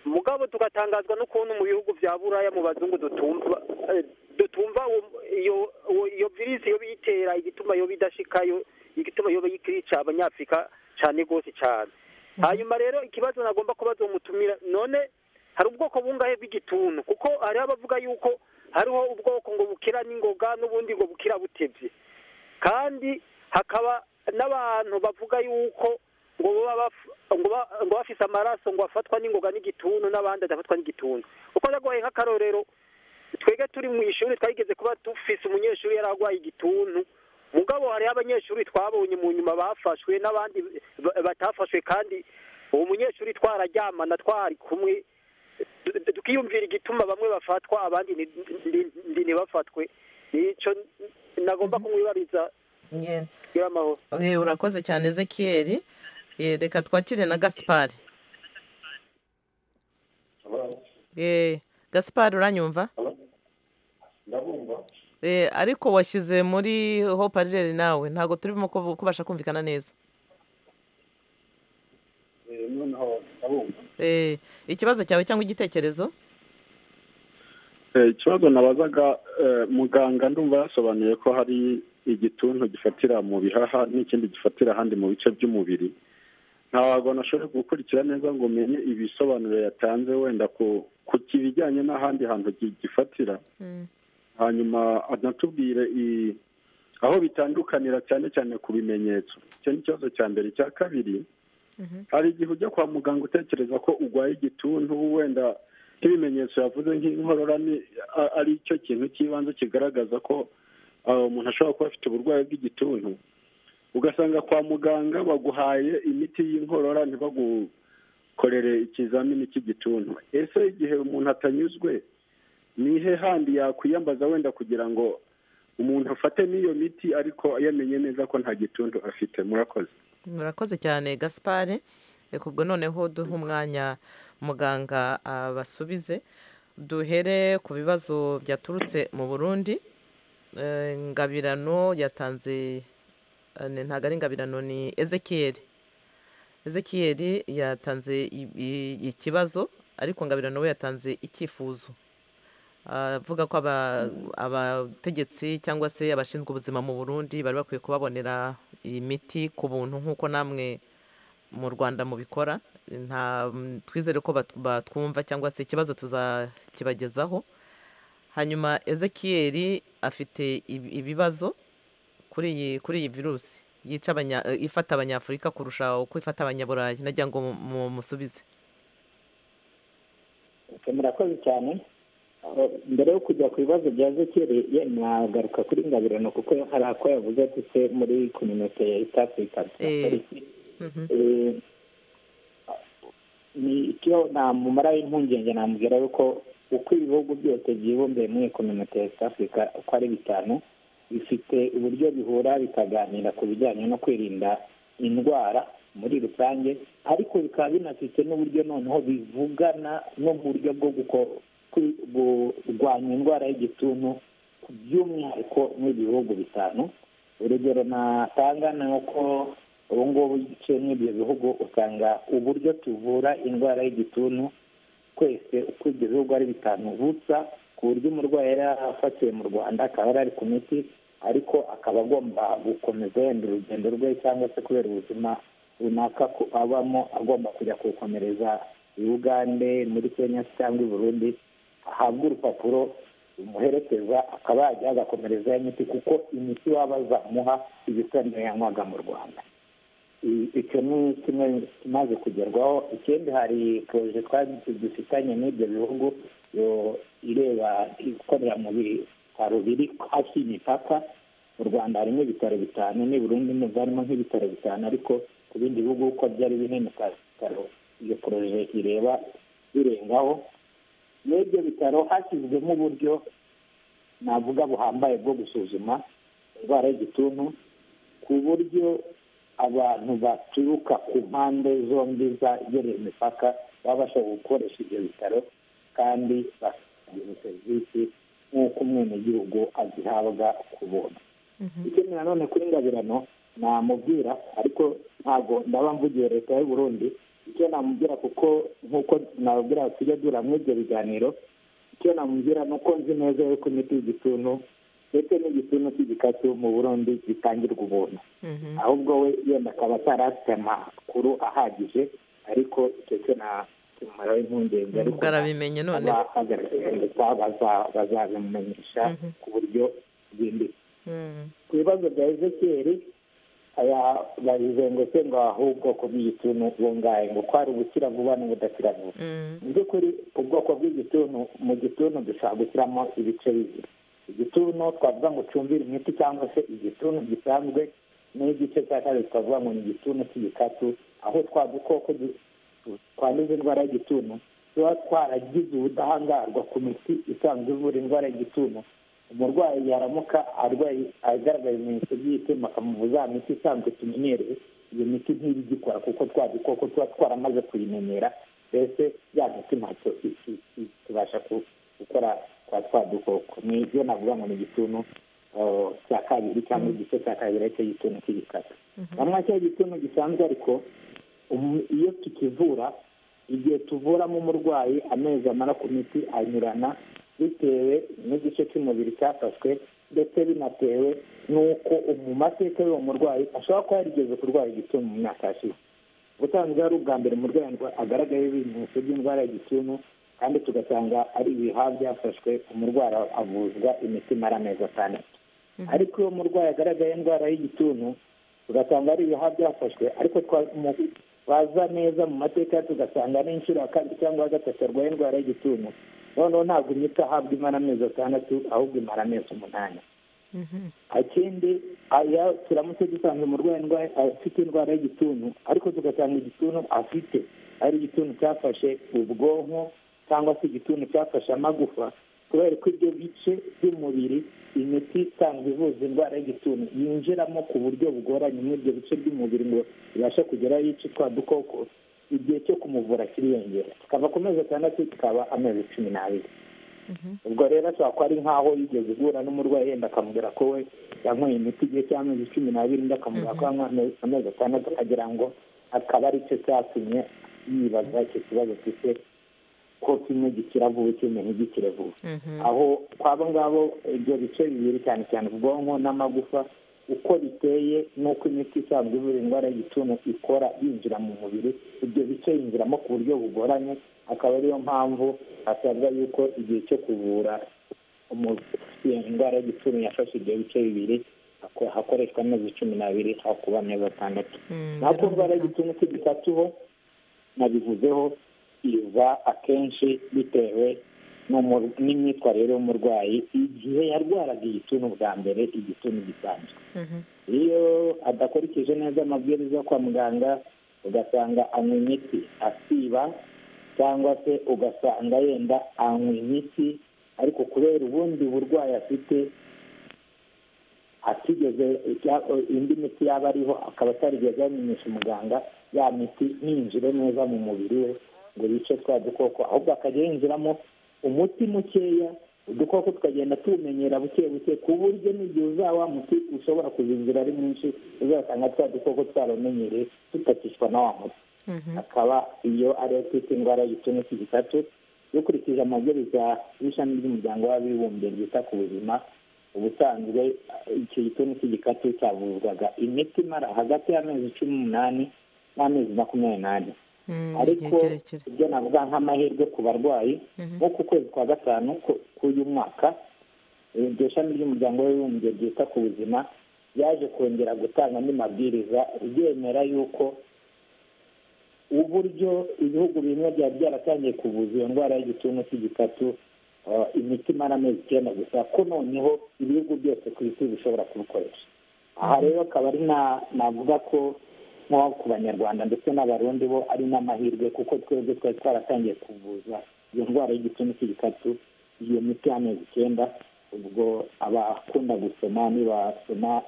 mugabo tugatangazwa n'ukuntu mu bihugu bya buraya mu bazungu dutumva eh, dutumva uwo- iyo uwo- iyo virisi yoba iyitera igituma yoba idashikayo igituma yoba ikirica abanyafurika cyane rwose cyane hanyuma rero ikibazo nagomba kubaza uwo mutumira none hari ubwoko bungahe bw'igituntu kuko hariho abavuga yuko hariho ubwoko ngo bukira n'ingoga n'ubundi ngo bukira butebye kandi hakaba n'abantu bavuga yuko ngo baba baf- ngo ba- ngo bafise amaraso ngo afatwa n'ingoga n'igituntu n'abandi adafatwa n'igituntu uko ndagoye nk'akarorero twebwe turi mu ishuri twageze kuba dufise umunyeshuri yari arwaye igituntu mugabo hariho abanyeshuri twabonye mu nyuma bafashwe n'abandi ba- batafashwe kandi uwo munyeshuri twararyamana twari kumwe tukiyumvira igituma bamwe bafatwa abandi ntibafatwe nicyo nagomba kumwibariza Ngenda. gira amahoro Eh, urakoze cyane ezekiyeri Eh, reka twakire na gasipari Eh, gasipari uranyumva Eh, ariko washyize muri hoparireri nawe ntabwo turimo kubu- kubasha kumvikana neza noneho ndabumva Eh, ikibazo cyawe cyangwa igitekerezo Eh, ikibazo nabazaga eh, muganga ndumva yasobanuye ko hari igituntu gifatira mu bihaha n'ikindi gifatira ahandi mu bice by'umubiri ntabwo nashoboye gukurikira neza ngo umenye ibisobanuro yatanze wenda ku ku kibijyanye n'ahandi hantu gi- gifatira hanyuma anatubwire i- aho bitandukanira cyane cyane ku bimenyetso icyo ni ikibazo cya mbere icya kabiri hari igihe ujya kwa muganga utekereza ko urwaye igituntu wenda nk'ibimenyetso yavuze nk'inkorora ni a- ari cyo kintu cy'ibanze kigaragaza ko ah, umuntu ashobora kuba afite uburwayi bw'igituntu ugasanga kwa muganga baguhaye imiti y'inkorora ntibagukorere ikizamini cy'igituntu ese igihe umuntu atanyuzwe ni he handi yakwiyambaza wenda kugira ngo umuntu afate n'iyo miti ariko yamenye neza ko nta gituntu afite murakoze murakoze cyane gasipari reka ubwo noneho duhe umwanya muganga abasubize duhere ku bibazo byaturutse mu burundi Eh, ngabirano yatanze eh, ni- ntabwo ari ngabirano ni ezekiyeri ezekiyeri yatanze i- i- ikibazo ariko ngabirano we yatanze icyifuzo avuga ko aba- abategetsi cyangwa se abashinzwe ubuzima mu burundi bari bakwiye kubabonera imiti ku buntu nk'uko namwe mu rwanda mubikora nta twizere ko bat- batwumva cyangwa se ikibazo tuzakibagezaho hanyuma ezekiyeri afite ibi- ibibazo kuri iyi kuri iyi virusi yica abanya eh, ifata abanyafurika kurusha uko ifata abanyaburayi nagira ngo mu- mu- musubize Ese murakoze cyane Eh, mbere yo kujya ku bibazo bya zekeri ye mwagaruka kuri ngabirano kuko hari ako yavuze ati se muri kominote ya east africa Polisi. Eh, ni icyo namumara impungenge namubwira yuko uko ibihugu byose byibumbiye muri kominote ya east africa uko ari bitanu bifite uburyo bihura bikaganira ku bijyanye no kwirinda indwara muri rusange ariko bikaba binafite n'uburyo noneho bivugana n'uburyo bwo guko- kwi- kurwanya indwara y'igituntu by'umwihariko nk'ibihugu bitanu urugero natanga ni uko ubu ngubu igice n'ibyo bihugu usanga uburyo tuvura indwara y'igituntu twese uko ibyo bihugu ari bitanu busa ku buryo umurwayi yari afatiwe mu rwanda akaba yari ari ku miti ariko akaba agomba gukomeza yenda urugendo rwe cyangwa se kubera ubuzima runaka ko abamo agomba kujya kuwukomereza i bugande muri kenya se cyangwa i burundi ahabwe urupapuro rumuherekeza akaba yajya agakomereza ya miti kuko imiti waba bazamuha iba isa n'iyo yanywaga mu rwanda I- icyo ni kimwe kimaze kugerwaho ikindi hari poroje twari dufitanye n'ibyo bihugu yo ireba ikorera mu bitaro biri hafi y'imipaka mu rwanda harimo ibitaro bitanu n'i burundi nubwo harimo nk'ibitaro bitanu ariko ku bindi bihugu uko byari binini ka- bitaro iyo poroje ireba birengaho n'ibyo bitaro hashyizwemo uburyo navuga buhambaye bwo gusuzuma indwara y'igituntu ku buryo abantu baturuka ku mpande zombi zagereye imipaka baba bashobora gukoresha ibyo bitaro kandi bakagira serivisi nk'uko umwenegihugu azihabwa ku buntu ikindi nanone kuri ngabirano namubwira ariko ntabwo ndaba mvugiye leta y'u burundi icyo namubwira kuko nk'uko nababwira tujya duhura muri ibyo biganiro icyo namubwira ni uko nzi neza yuko imiti y'igituntu ndetse n'igituntu cy'igikatu mu burundi gitangirwa ubuntu ahubwo we yenda akaba atari afite amakuru ahagije ariko icyo cyo na kimumaraho impungenge ariko ubwo arabimenye none aba agaragaje leta baza- bazabimumenyesha ku buryo bwimbitse Mm. ku bibazo bya ezekiyeri aya babizengutse ngo ahubwo ku bw'igituntu bungaye ngo kwari ubukira vuba n'ubudakira vuba Mm. mu by'ukuri ubwoko bw'igituntu mu gituntu dushobora gushyiramo ibice bibiri igituntu twavuga ngo ucumbire imiti cyangwa se igituntu gisanzwe n'igice cya kabiri twavuga ngo ni igituntu cy'igikatu aho twa dukoko du- twanduza indwara y'igituntu tuba twaragize ubudahangarwa ku miti isanzwe ivura indwara y'igituntu umurwayi yaramuka arwaye agaragaye ibimenyetso by'igituntu bakamuvuza ya miti isanzwe tumenyereye iyo miti ntiba igikora kuko twa dukoko tuba twaramaze kuyimenyera mbese ya miti ntacyo tubasha gukora twa twa dukoko ni ibyo navuga ngo ni igituntu eh, cya kabiri cyangwa igice cya kabiri aricyo igituntu cy'igikara bamwe cyo igituntu gisanzwe ariko umu- iyo tukivura igihe tuvuramo umurwayi amezi amara ku miti anyurana bitewe n'igice cy'umubiri cyafashwe ndetse binatewe n'uko mu mateka y'uwo murwayi ashobora kuba yarigeze kurwara igituntu mu myaka yashize ubusanzwe ari ubwa mbere umurwayi arwa- agaragayeho ibimenyetso by'indwara ya gituntu kandi tugasanga ari ibihaha byafashwe umurwayi avuzwa imiti imara amezi atandatu ariko iyo umurwayi agaragaye indwara y'igituntu tugasanga ari ibihaha byafashwe ariko twa- mu- baza neza mu mateka tugasanga ari inshuro ya kabiri cyangwa ya gatatu arwaye indwara y'igituntu noneho ntabwo imiti ahabwa imara amezi atandatu ahubwo imara amezi umunani ikindi aya turamutse dusanze umurwayi indwara- afite indwara y'igituntu ariko tugasanga igituntu afite ari igituntu cyafashe ubwonko cyangwa se igituntu cyafashe amagufa kubera ko ibyo bice by'umubiri imiti isanzwe ivuza indwara y'igituntu yinjiramo ku buryo bugoranye muri ibyo bice by'umubiri ngo ibashe kugera yice twa dukoko igihe cyo kumuvura kiriyongera tukava ku mezi atandatu tukaba amezi cumi n'abiri ubwo rero ashobora kuba ari nk'aho yigeze guhura n'umurwayi yenda akamubwira ko we yanyweye imiti igihe cy'amezi cumi n'abiri undi akamubwira ko yanywa amezi- amezi atandatu akagira ngo akaba ari cyo cyatumye yibaza icyo kibazo cy'ise ko kimwe gikira vuba ikindi ntigikire vuba aho kwabo ngabo ibyo bice bibiri cyane cyane ubwonko n'amagufa uko biteye n'uko imiti isanzwe ivura indwara y'igituntu ikora yinjira mu mubiri ibyo bice yinjiramo ku buryo bugoranye akaba ariyo mpamvu hasabwa yuko igihe cyo kuvura umuntu ufite indwara y'igituntu yafashe ibyo bice bibiri hako- hakoreshwa amezi cumi n'abiri aho kuba amezi atandatu naho ku ndwara y'igituntu cy'igikatu ho nabivuzeho iza akenshi bitewe n'umu- n'imyitwarire y'umurwayi igihe yarwaraga igituntu bwa mbere igituntu gisanzwe iyo adakurikije neza amabwiriza yo kwa muganga ugasanga anywa imiti asiba cyangwa se ugasanga yenda anywa imiti ariko kubera ubundi burwayi afite atigeze icya- indi miti yaba ariho akaba atarigeze yamenyesha umuganga ya miti ntinjire neza mu mubiri we ngo yice twa dukoko ahubwo akajya yinjiramo umuti mukeya udukoko tukagenda tuwumenyera buke buke ku buryo n'igihe uzaba wa muti ushobora kuzinjira ari mwinshi uzasanga twa dukoko twaramenyereye tutakishwa na wa muti akaba iyo ariyo twita indwara y'igituntu cy'igikatu dukurikije amabwiriza y'ishami ry'umuryango w'abibumbye ryita ku buzima ubusanzwe eh, icyo gituntu cy'igikatu cyavuzwaga imiti imara hagati y'amezi cumi n'umunani n'amezi makumyabiri n'ane ariko ibyo navuga nk'amahirwe ku barwayi nko ku kwezi kwa gatanu ku- k'uyu mwaka eh, iryo shami ry'umuryango w'abibumbye ryita ku buzima ryaje kongera gutanga andi mabwiriza ryemera yuko uburyo ibihugu bimwe byari byaratangiye kuvuza iyo ndwara y'igituntu cy'igikatu eh, imiti imara amezi icyenda gusa ko noneho ibihugu byose ku isi bishobora kubikoresha aha rero akaba ari na- navuga ko nko ku banyarwanda ndetse n'abarundi bo ari n'amahirwe kuko twebwe twari twaratangiye kuvuza iyo ndwara y'igituntu cy'igikatu iyo miti y'amezi icyenda ubwo abakunda gusoma nibasoma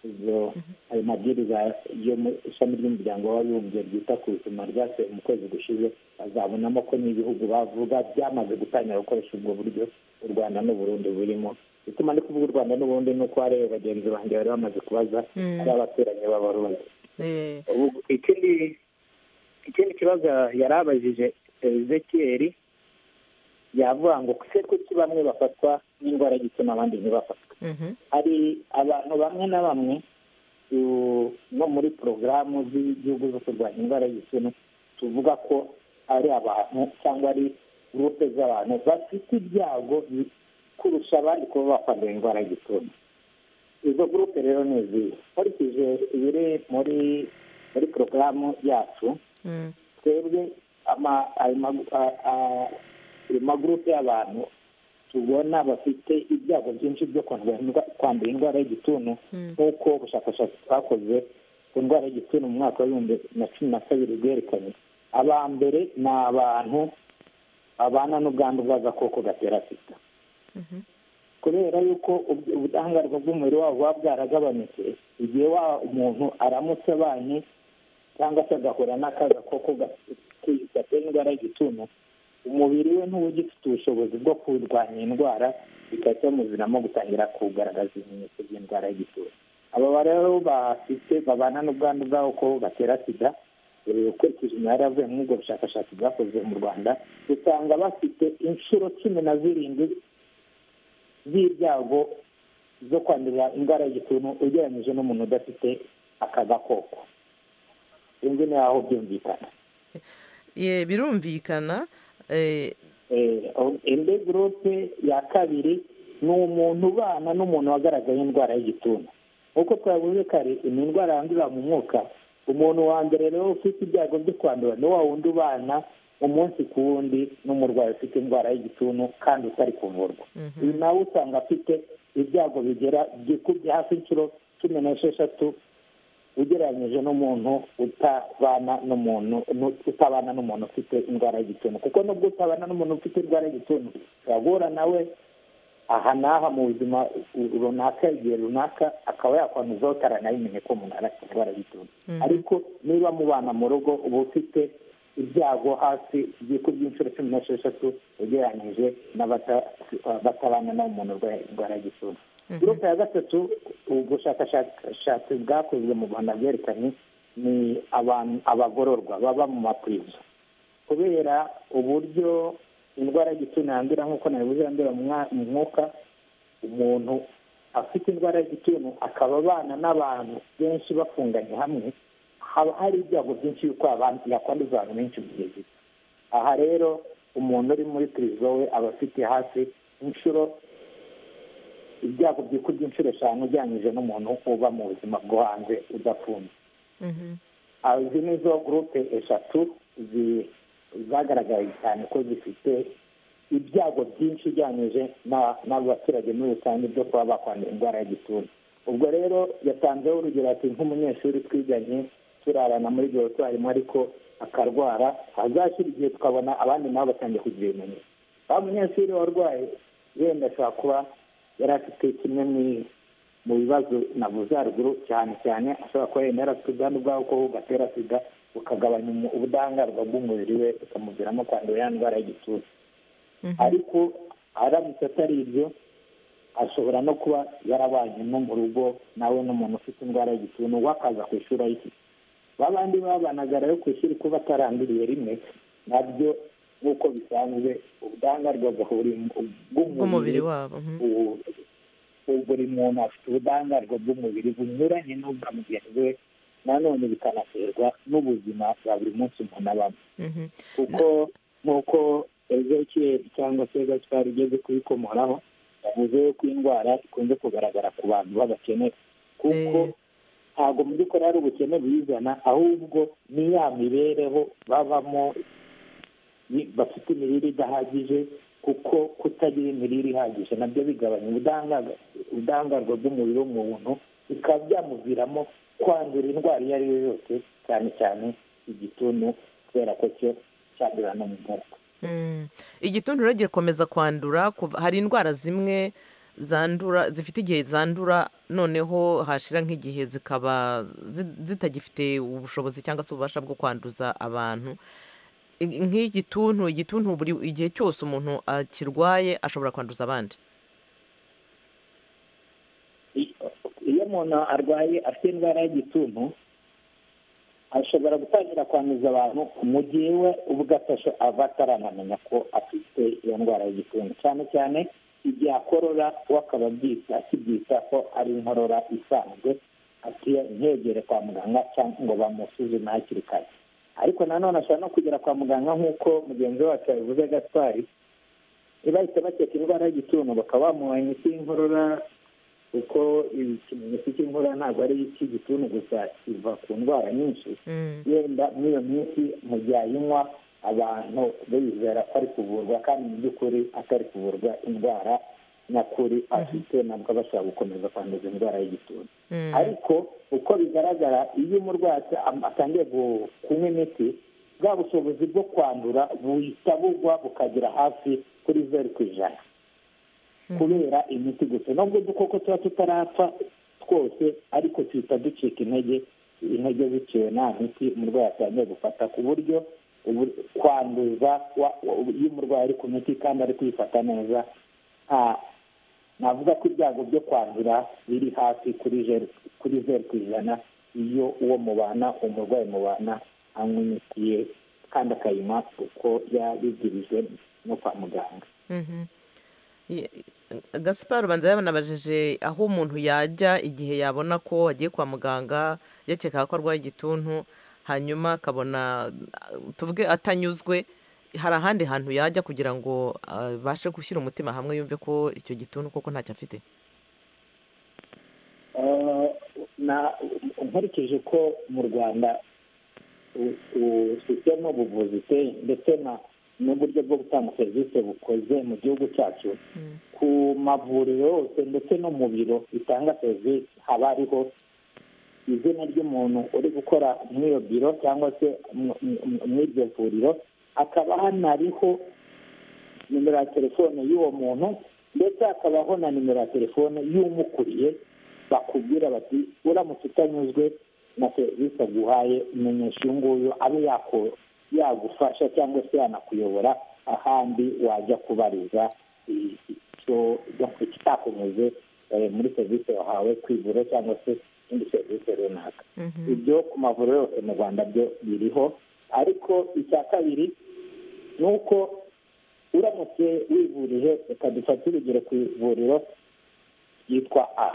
izo ayo mabwiriza yo mu ishami ry'umuryango w'abibumbye ryita ku buzima ryasuye mu kwezi gushize bazabonamo ko n'ibihugu bavuga byamaze gutangira gukoresha ubwo buryo u rwanda n'uburundi burimo bituma ndi kuvuga u rwanda n'uburundi ni uko hariya bagenzi banjye bari bamaze kubaza Mm. ari abaturanyi b'abarundi Eh, Ubu- ikindi ikindi kibazo yari abajije ezekiyeri yavuga ngo se kuki bamwe bafatwa n'indwara y'igitsina abandi ntibafatwe mhm. hari abantu bamwe na bamwe u- no muri porogaramu z'igihugu zo kurwanya indwara y'igituntu tuvuga ko ari abantu cyangwa ari gurupe z'abantu bafite ibyago bi- kurusha abandi kuba bakwandura indwara y'igituntu izo gurupe rero ni izihe nkurikije ibiri muri muri porogaramu yacu Mm. twebwe ama- ayo magu- a- a- ayo magurupe y'abantu tubona bafite ibyago byinshi byo kwandura indwa- kwandura indwara y'igituntu nk'uko ubushakashatsi bwakoze ku ndwara y'igituntu mu mwaka w'ibihumbi na cumi na kabiri bwerekanye aba mbere ni abantu abana n'ubwandu bw'agakoko gatera sida kubera yuko ubudahangarwa bw'umubiri wabo buba bwaragabanutse igihe wa umuntu aramutse abanye cyangwa se agahura n'akagakoko gatera indwara y'igituntu umubiri we ntuba ugifite ubushobozi bwo kurwanya indwara bikahita bimuviramo gutangira kugaragaza ibimenyetso by'indwara y'igituntu aba rero bafite babana n'ubwandu bw'agakoko gatera sida ukurikije imibare yavuye muri ubwo bushakashatsi bwakozwe mu rwanda usanga bafite inshuro cumi na zirindwi z'ibyago zo kwandura indwara y'igituntu ugereranyije n'umuntu udafite aka gakoko sinzi n'aho byumvikana birumvikana indi gurupe ya kabiri ni umuntu ubana n'umuntu wagaragaye indwara y'igituntu nk'uko twavuze kare ni indwara yandurira mu mwuka umuntu wa mbere rero ufite ibyago byo kwandura ni wa wundi ubana umunsi ku wundi n'umurwayi ufite indwara y'igituntu kandi utari kuvurwa uyu nawe usanga afite ibyago bigera byikubye hafi inshuro cumi n'esheshatu ugereranyije n'umuntu utabana n'umuntu utabana n'umuntu ufite indwara y'igituntu kuko nubwo utabana n'umuntu ufite indwara y'igituntu urahura nawe aha n'aha mu buzima runaka igihe runaka akaba yakwanduzaho utarabimenye ko umuntu arafite indwara y'igituntu ariko niba mubana mu rugo uba ufite ibyago hasi byikubye inshuro cumi n'esheshatu ugereranyije n'abatabana n'umuntu urwaye indwara y'igituntu gurupe ya gatatu ubushakashatsi bwakozwe mu rwanda bwerekanye ni abagororwa baba mu maprizo kubera uburyo indwara y'igituntu yandura nk'uko nabibuze yandura mu mwuka umuntu afite indwara y'igituntu akaba abana n'abantu benshi bafunganye hamwe haba hari ibyago byinshi yuko yakwanduza abantu benshi mu gihe gito aha rero umuntu uri muri pirizo we aba afite hasi inshuro ibyago byikubye inshuro eshanu ugereranyije n'umuntu uba mu buzima bwo hanze udafunze izi ni zo gurupe eshatu zagaragaye cyane ko zifite ibyago byinshi ugereranyije n'abaturage muri rusange byo kuba bakwandura indwara y'igituntu ubwo rero yatanzeho urugero ati nk'umunyeshuri twiganye turarana muri dorotwarimo ariko akarwara hazashyira igihe tukabona abandi nabo batangiye kugira ibimenyetso wa munyeshuri warwaye wenda ashobora kuba yari afite kimwe mu bibazo navuze haruguru cyane cyane ashobora kuba yenda yarafite ubwandu bw'ako gatera sida bukagabanya ubudahangarwa bw'umubiri we bukamuviramo kwandura ya ndwara y'igituntu ariko aramutse atari ibyo ashobora no kuba yarabanye no mu rugo nawe n'umuntu ufite indwara y'igituntu we akaza ku ishuri ayifite ba bandi babanaga rero ku ishuri kuba ataranduriye rimwe nabyo nk'uko bisanzwe ubudahangarwa bw'umubiri wabo buri muntu afite ubudahangarwa bw'umubiri bunyuranye n'ubwa mugenzi we nanone bikanaterwa n'ubuzima bwa buri munsi umuntu abamo kuko nk'uko ezekiel cyangwa se gaspar ugeze kubikomoraho yavuze ko indwara ikunze kugaragara ku bantu b'abakene kuko ntabwo mu by'ukuri ari ubukene buyizana ahubwo ni ya mibereho babamo bafite imirire idahagije kuko kutagira imirire ihagije nabyo bigabanya ubudahangarwa bw'umubiri w'umuntu bikaba byamuviramo kwandura indwara iyo ari yo yose cyane cyane igituntu kubera ko cyo cyandura no mu mwuka igituntu rero gikomeza kwandura hari indwara zimwe zandura zifite igihe zandura noneho hashira nk'igihe zikaba zitagifite ubushobozi cyangwa se ububasha bwo kwanduza abantu nk'igituntu igituntu buri igihe cyose umuntu akirwaye ashobora kwanduza abandi iyo umuntu arwaye afite indwara y'igituntu ashobora gutangira kwanduza abantu mu gihe we ubwo aba ataranamenya ko afite iyo ndwara y'igituntu cyane cyane igihe akorora we akaba akibyita ko ari inkorora isanzwe ntiyegere kwa muganga cyangwa ngo bamusuzume hakiri kare ariko nanone ashobora no kugera kwa muganga nk'uko mugenzi wacu yabivuze gatwari ntibahite bakeka indwara y'igituntu bakaba bamuha imiti y'inkorora kuko ikimenyetso cy'inkorora ntabwo ari icy'igituntu gusa kiva ku ndwara nyinshi yenda muri iyo minsi mu gihe ayinywa abantu bizera ko ari kuvurwa kandi mu by'ukuri atari kuvurwa indwara nyakuri afite nabwo bashobora gukomeza kwanduza indwara y'igituntu ariko uko bigaragara iyo umurwayi atangiye kunywa imiti bwa bushobozi bwo kwandura buhita bugwa bukagera hafi kuri zeru ku ijana kubera imiti gusa nubwo udukoko tuba tutarapfa twose ariko tuhita ducika intege intege bitewe nta miti umurwayi atangiye gufata ku buryo ubu- kwanduza wa- wa- iyo umurwayi ari ku miti kandi ari kuyifata neza nta navuga ko ibyago byo kwandura biri hafi kuri zeru kuri zeru ku ijana iyo uwo mubana umurwayi mubana anywa imiti ye kandi akayinywa uko yabigirijwe no kwa muganga Mhm. Ye- gaspar ubanza yabanabajije aho umuntu yajya igihe yabona ko agiye kwa muganga yakeka ko arwaye igituntu hanyuma akabona uh, tuvuge atanyuzwe hari ahandi hantu yajya kugira ngo abashe gushyira umutima hamwe yumve ko icyo gituntu koko ntacyo afite Eh, na- nkurikije ko mu rwanda u- u- sisitemu y'ubuvuzi iteye ndetse na- n'uburyo bwo gutanga serivisi bukoze mu gihugu cyacu ku mavuriro yose ndetse no mu biro bitanga serivisi haba hariho izina ry'umuntu uri gukora muri iyo biro cyangwa se mu- mu- muri iryo vuriro hakaba hanariho nimero ya telefone y'uwo muntu ndetse hakabaho na nimero ya telefone y'umukuriye bakubwira bati uramutse utanyuzwe na serivisi aguhaye menyesha uyu nguyu abe yako- yagufasha cyangwa se yanakuyobora ahandi wajya kubariza i- icyo kitakunyuze eh, muri serivisi wahawe kwivura cyangwa se indi serivisi runaka ibyo ku mavuriro yose mu rwanda byo biriho ariko icya kabiri ni uko uramutse wivurije reka dufate urugero ku ivuriro ryitwa a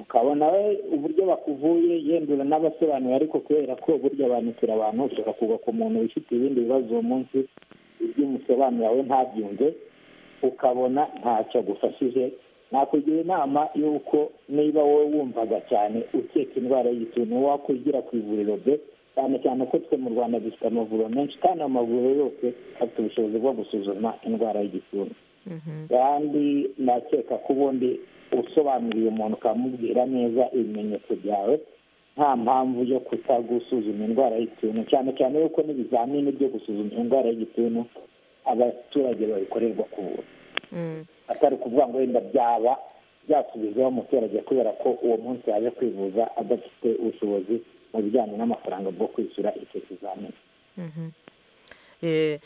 ukabona we uburyo bakuvuye yendura n'abasobanuriye ariko kubera ko burya bandikira abantu ushobora kugwa ku muntu wifite ibindi bibazo uwo munsi ibyo umusobanurira we ntabyumve ukabona ntacyo agufashije nakugira inama y'uko niba wowe wumvaga cyane ukeka indwara y'igituntu wakwigira ku ivuriro de cyane cyane ko twe mu rwanda dufite amavuriro menshi kandi ayo mavuriro yose afite ubushobozi bwo gusuzuma indwara y'igituntu kandi ndakeka ko ubundi usobanuriye umuntu ukamubwira neza ibimenyetso byawe nta mpamvu yo kutagusuzuma indwara y'igituntu cyane cyane yuko n'ibizamini byo gusuzuma indwara y'igituntu abaturage babikorerwa ku buntu atari ukuvuga ngo wenda byaba byasubizaho umuturage kubera ko uwo munsi yaje kwivuza adafite ubushobozi mu bijyanye n'amafaranga bwo kwishyura icyo kizamini Eh,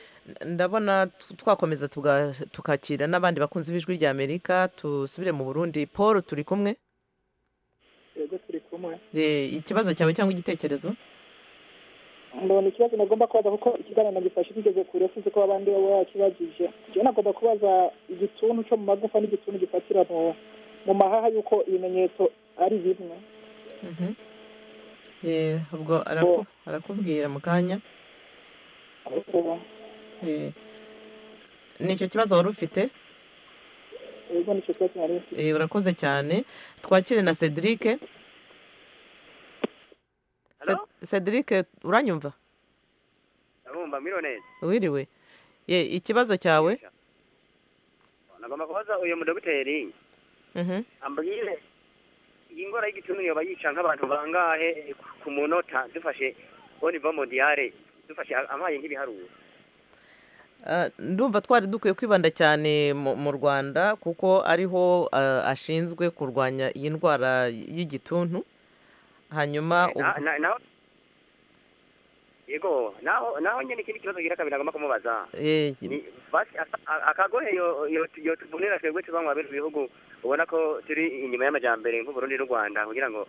ndabona t- twakomeza tuga- tukakira n'abandi bakunzi b'ijwi rya amerika tusubire mu burundi paul turi kumwe yego turi kumwe Eh, ikibazo cyawe cyangwa igitekerezo ndabona ikibazo nagomba kubaza kuko ikiganiro nagifashe kigeze kure sinzi ko abandi baba bakibagije njyewe nagomba kubaza igituntu cyo mu magufa n'igituntu gifatira mu mu mahaha yuko ibimenyetso ari bimwe Eh, ubwo araku- arakubwira mu kanya Eh, ni icyo kibazo wari ufite yego nicyo kibazo nari mfite Eh, urakoze cyane twakire na cedric Ce- cedric uranyumva Narumva mwiriwe neza. wiriwe Ye, ikibazo cyawe Nagomba kubaza uyu mudogiteri Mhm. ambwire iyi ndwara y'igituntu yoba yica nk'abantu bangahe ku munota dufashe au niveau mondial dufashe amaye nk'ibiharuro. Ah, ndumva twari dukwiye kwibanda cyane mu mu rwanda kuko ariho ah, ashinzwe kurwanya iyi ndwara y'igituntu hanyuma Na- ubwo- na- naho yego naho naho nyine ikindi kibazo gira kabiri nagomba kumubaza Eh, ni basi asa- a- akagohe yo- yo- yotuvunira twebwe tubanywa bino bihugu ubona ko turi inyuma y'amajyambere nk'uburundi n'u rwanda kugira ngo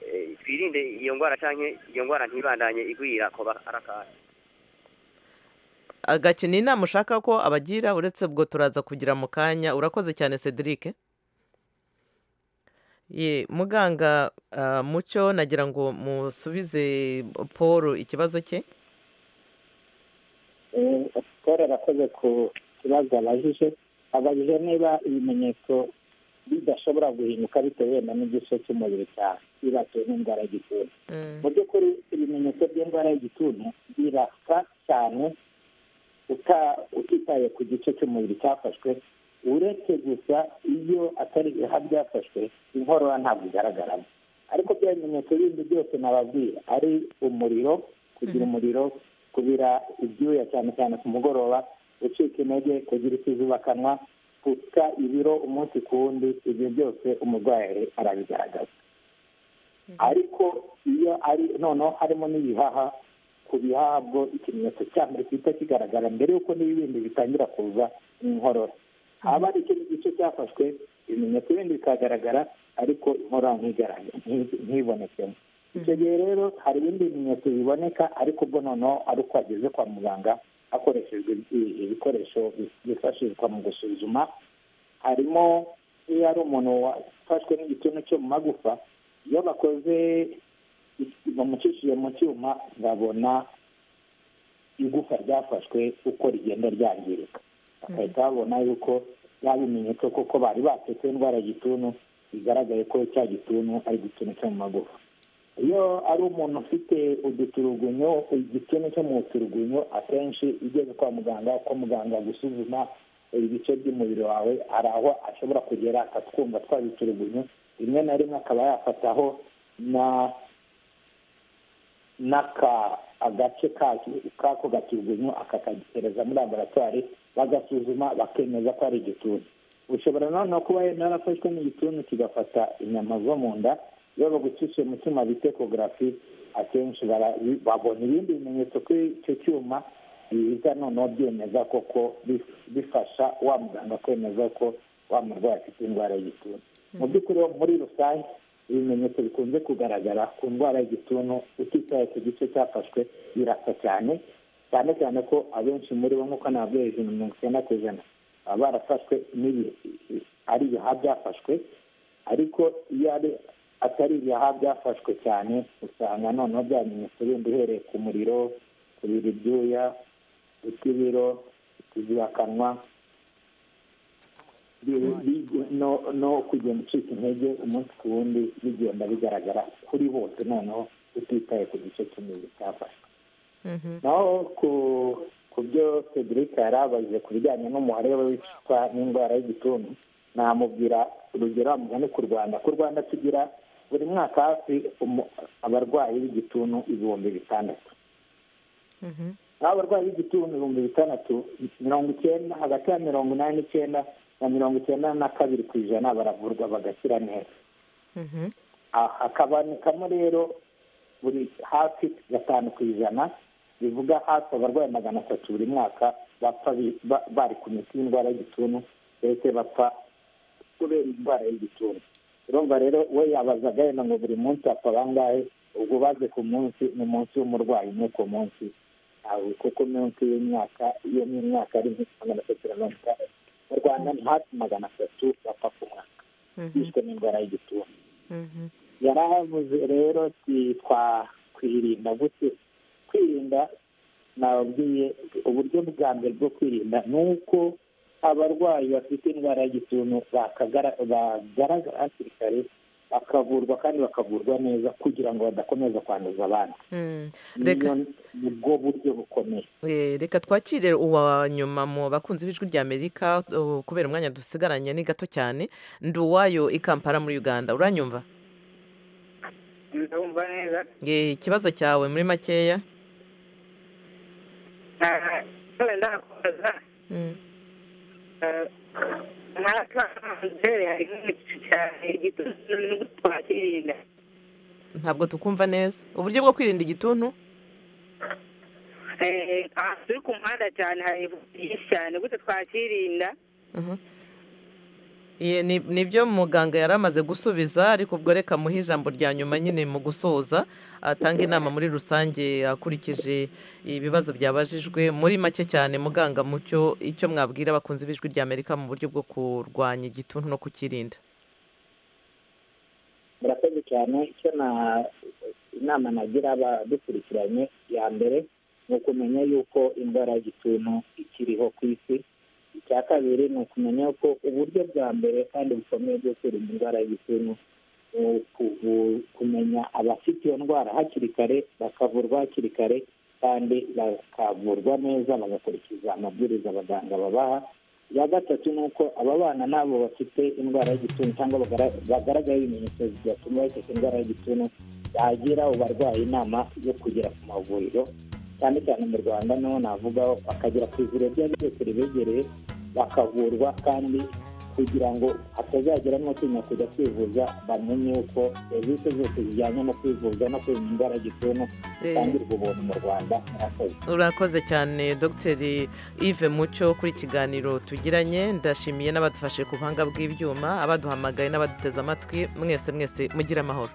eh, twirinde iyo ndwara canke iyo ndwara ntibandanye igwira ko arakara agakina inama ushaka ko abagira uretse ubwo turaza kugira mu kanya urakoze cyane cedric ye muganga ah, mucyo nagira ngo musubize paul ikibazo cye paul arakoze ku kibazo abajije abajije niba ibimenyetso bidashobora guhinduka bitewe wenda n'igice cy'umubiri cyawe bibatiwe n'indwara y'igituntu mu by'ukuri ibimenyetso by'indwara y'igituntu birasa cyane uta- utitaye ku gice cy'umubiri cyafashwe uretse gusa iyo atari ibiha byafashwe inkorora ntabwo igaragaramo ariko bya bimenyetso bindi byose nababwira ari umuriro kugira umuriro kubira ibyuya cyane cyane ku mugoroba gucika intege kugira ikizubakanwa gusa ibiro umunsi ku wundi ibyo byose umurwayi arabigaragaza ariko iyo ari noneho harimo n'ibihaha ku bihaha bwo ikimenyetso cya mbere gihita kigaragara mbere y'uko n'ibindi bitangira kuza inkorora haba hari ikindi gice cyafashwe ibimenyetso bindi bikagaragara ariko inkorora ntibonekemo icyo gihe rero hari ibindi bimenyetso biboneka ariko ubwo noneho ari uko wageze kwa muganga hakoreshejwe ibikoresho byifashishwa mu gusuzuma harimo iyo ari umuntu wafashwe n'igituntu cyo mu magufa iyo bakoze bamucishije mu cyuma babona igufa ryafashwe uko rigenda ryangirika bagahita babona yuko bya bimenyetso kuko bari batetse indwara y'igituntu bigaragaye ko cya gituntu ari igituntu cyo mu magufa iyo ari umuntu ufite uduturugunyo igituntu cyo mu turugunyo akenshi ugeze kwa muganga uko muganga gusuzuma ibice by'umubiri wawe hari aho ashobora kugera akatwumva twabiturugunyo rimwe na rimwe akaba yafataho na n'aka agace kako gaturugunyo akakagereza muri laboratwari bagasuzuma bakemeza ko ari igituntu ushobora noneho kuba narafashwe n'igituntu kigafata inyama zo mu nda iyo bagucishiye mu cyuma bita ekogarafi akenshi babona ibindi bimenyetso kuri icyo cyuma biza noneho byemeza koko bifasha wa muganga kwemeza ko wa murwayi afite indwara y'igituntu mu by'ukuri muri rusange ibimenyetso bikunze kugaragara ku ndwara y'igituntu utitaye ku gice cyafashwe birasa cyane cyane cyane ko abenshi muri bo nk'uko nababwiye ijana na mirongo icyenda ku ijana baba barafashwe n'ibihe ari ibihaha byafashwe ariko iyo ari atari ibihaha byafashwe cyane usanga noneho byamenyetso bindi uhereye ku muriro kubira ibyuya utw'ibiro utuzibakanwa no kugenda ucika intege umunsi ku wundi bigenda bigaragara kuri bose noneho utitaye ku gice cy'umubiri cyafashwe naho ku byo federica yari abaje ku bijyanye n'umubare w'abicwa n'indwara y'igituntu namubwira urugero amugane ku rwanda ku rwanda tugira buri mwaka hafi abarwayi b'igituntu ibihumbi bitandatu naho abarwayi b'igituntu ibihumbi bitandatu mirongo icyenda hagati ya mirongo inani n'icyenda na mirongo icyenda na kabiri ku ijana baravurwa bagakira neza hakabonekamo rero buri hafi gatanu ku ijana bivuga hafi abarwayi magana atatu buri mwaka bapfa bari ku miti y'indwara y'igituntu ndetse bapfa kubera indwara y'igituntu urumva rero we yabazaga yenda ngo buri munsi apfa bangahe ubwo baze ku munsi ni umunsi w'umurwayi umwe ku munsi kuko munsi y'imyaka iyo ni imyaka ari magana atatu na mirongo itandatu mu rwanda ni hafi magana atatu bapfa ku mwaka bishwe n'indwara y'igituntu yari ahavuze rero twakwirinda gute kwirinda nababwiye uburyo bwa mbere bwo kwirinda ni uko abarwayi bafite indwara y'igituntu bagaragara hakiri kare bakavurwa kandi bakavurwa neza kugira ngo badakomeza kwanduza abandi ni bwo buryo bukomeye reka twakire uwa nyuma mu bakunzi b'ijwi rya amerika kubera umwanya dusigaranye ni gato cyane ndi uwayo i kampala muri uganda uranyumva ndumva neza ikibazo cyawe muri makeya ndakomeza ntabwo tukumva neza uburyo bwo kwirinda igituntu aha turi ku muhanda cyane hari byinshi cyane gute twakirinda nibyo muganga yari amaze gusubiza ariko ubwo reka muhe ijambo rya nyuma nyine mu gusoza atanga inama muri rusange akurikije ibibazo byabajijwe muri make cyane muganga mucyo icyo mwabwira abakunzi b'ijwi rya amerika mu buryo bwo kurwanya igituntu no kukirinda murakoze cyane icyo inama nagira abadukurikiranye ya mbere ni ukumenya yuko indwara y'igituntu ikiriho ku isi icya kabiri ni ukumenya ko uburyo bwa mbere kandi bukomeye bwo kwirinda indwara y'igituntu ni kumenya abafite iyo ndwara hakiri kare bakavurwa hakiri kare kandi bakavurwa neza bagakurikiza amabwiriza abaganga babaha iya gatatu ni uko ababana n'abo bafite indwara y'igituntu cyangwa bagaragaye ibimenyetso bigatuma bafite indwara y'igituntu bagira abo barwayi inama yo kugera ku mavuriro cyane cyane mu rwanda naho navuga bakagera ku ivuriro ryabo ryose ribegereye bakavurwa kandi kugira ngo hatazagira n'utinya kujya kwivuza bamenye ko serivisi zose zijyanye no kwivuza no kwirinda indwara y'igituntu zitangirwa ubuntu mu rwanda murakoze urakoze cyane dogiteri yves mucyo kuri ikiganiro tugiranye ndashimiye n'abadufashe ku buhanga bw'ibyuma abaduhamagaye n'abaduteze amatwi mwese mwese mugire amahoro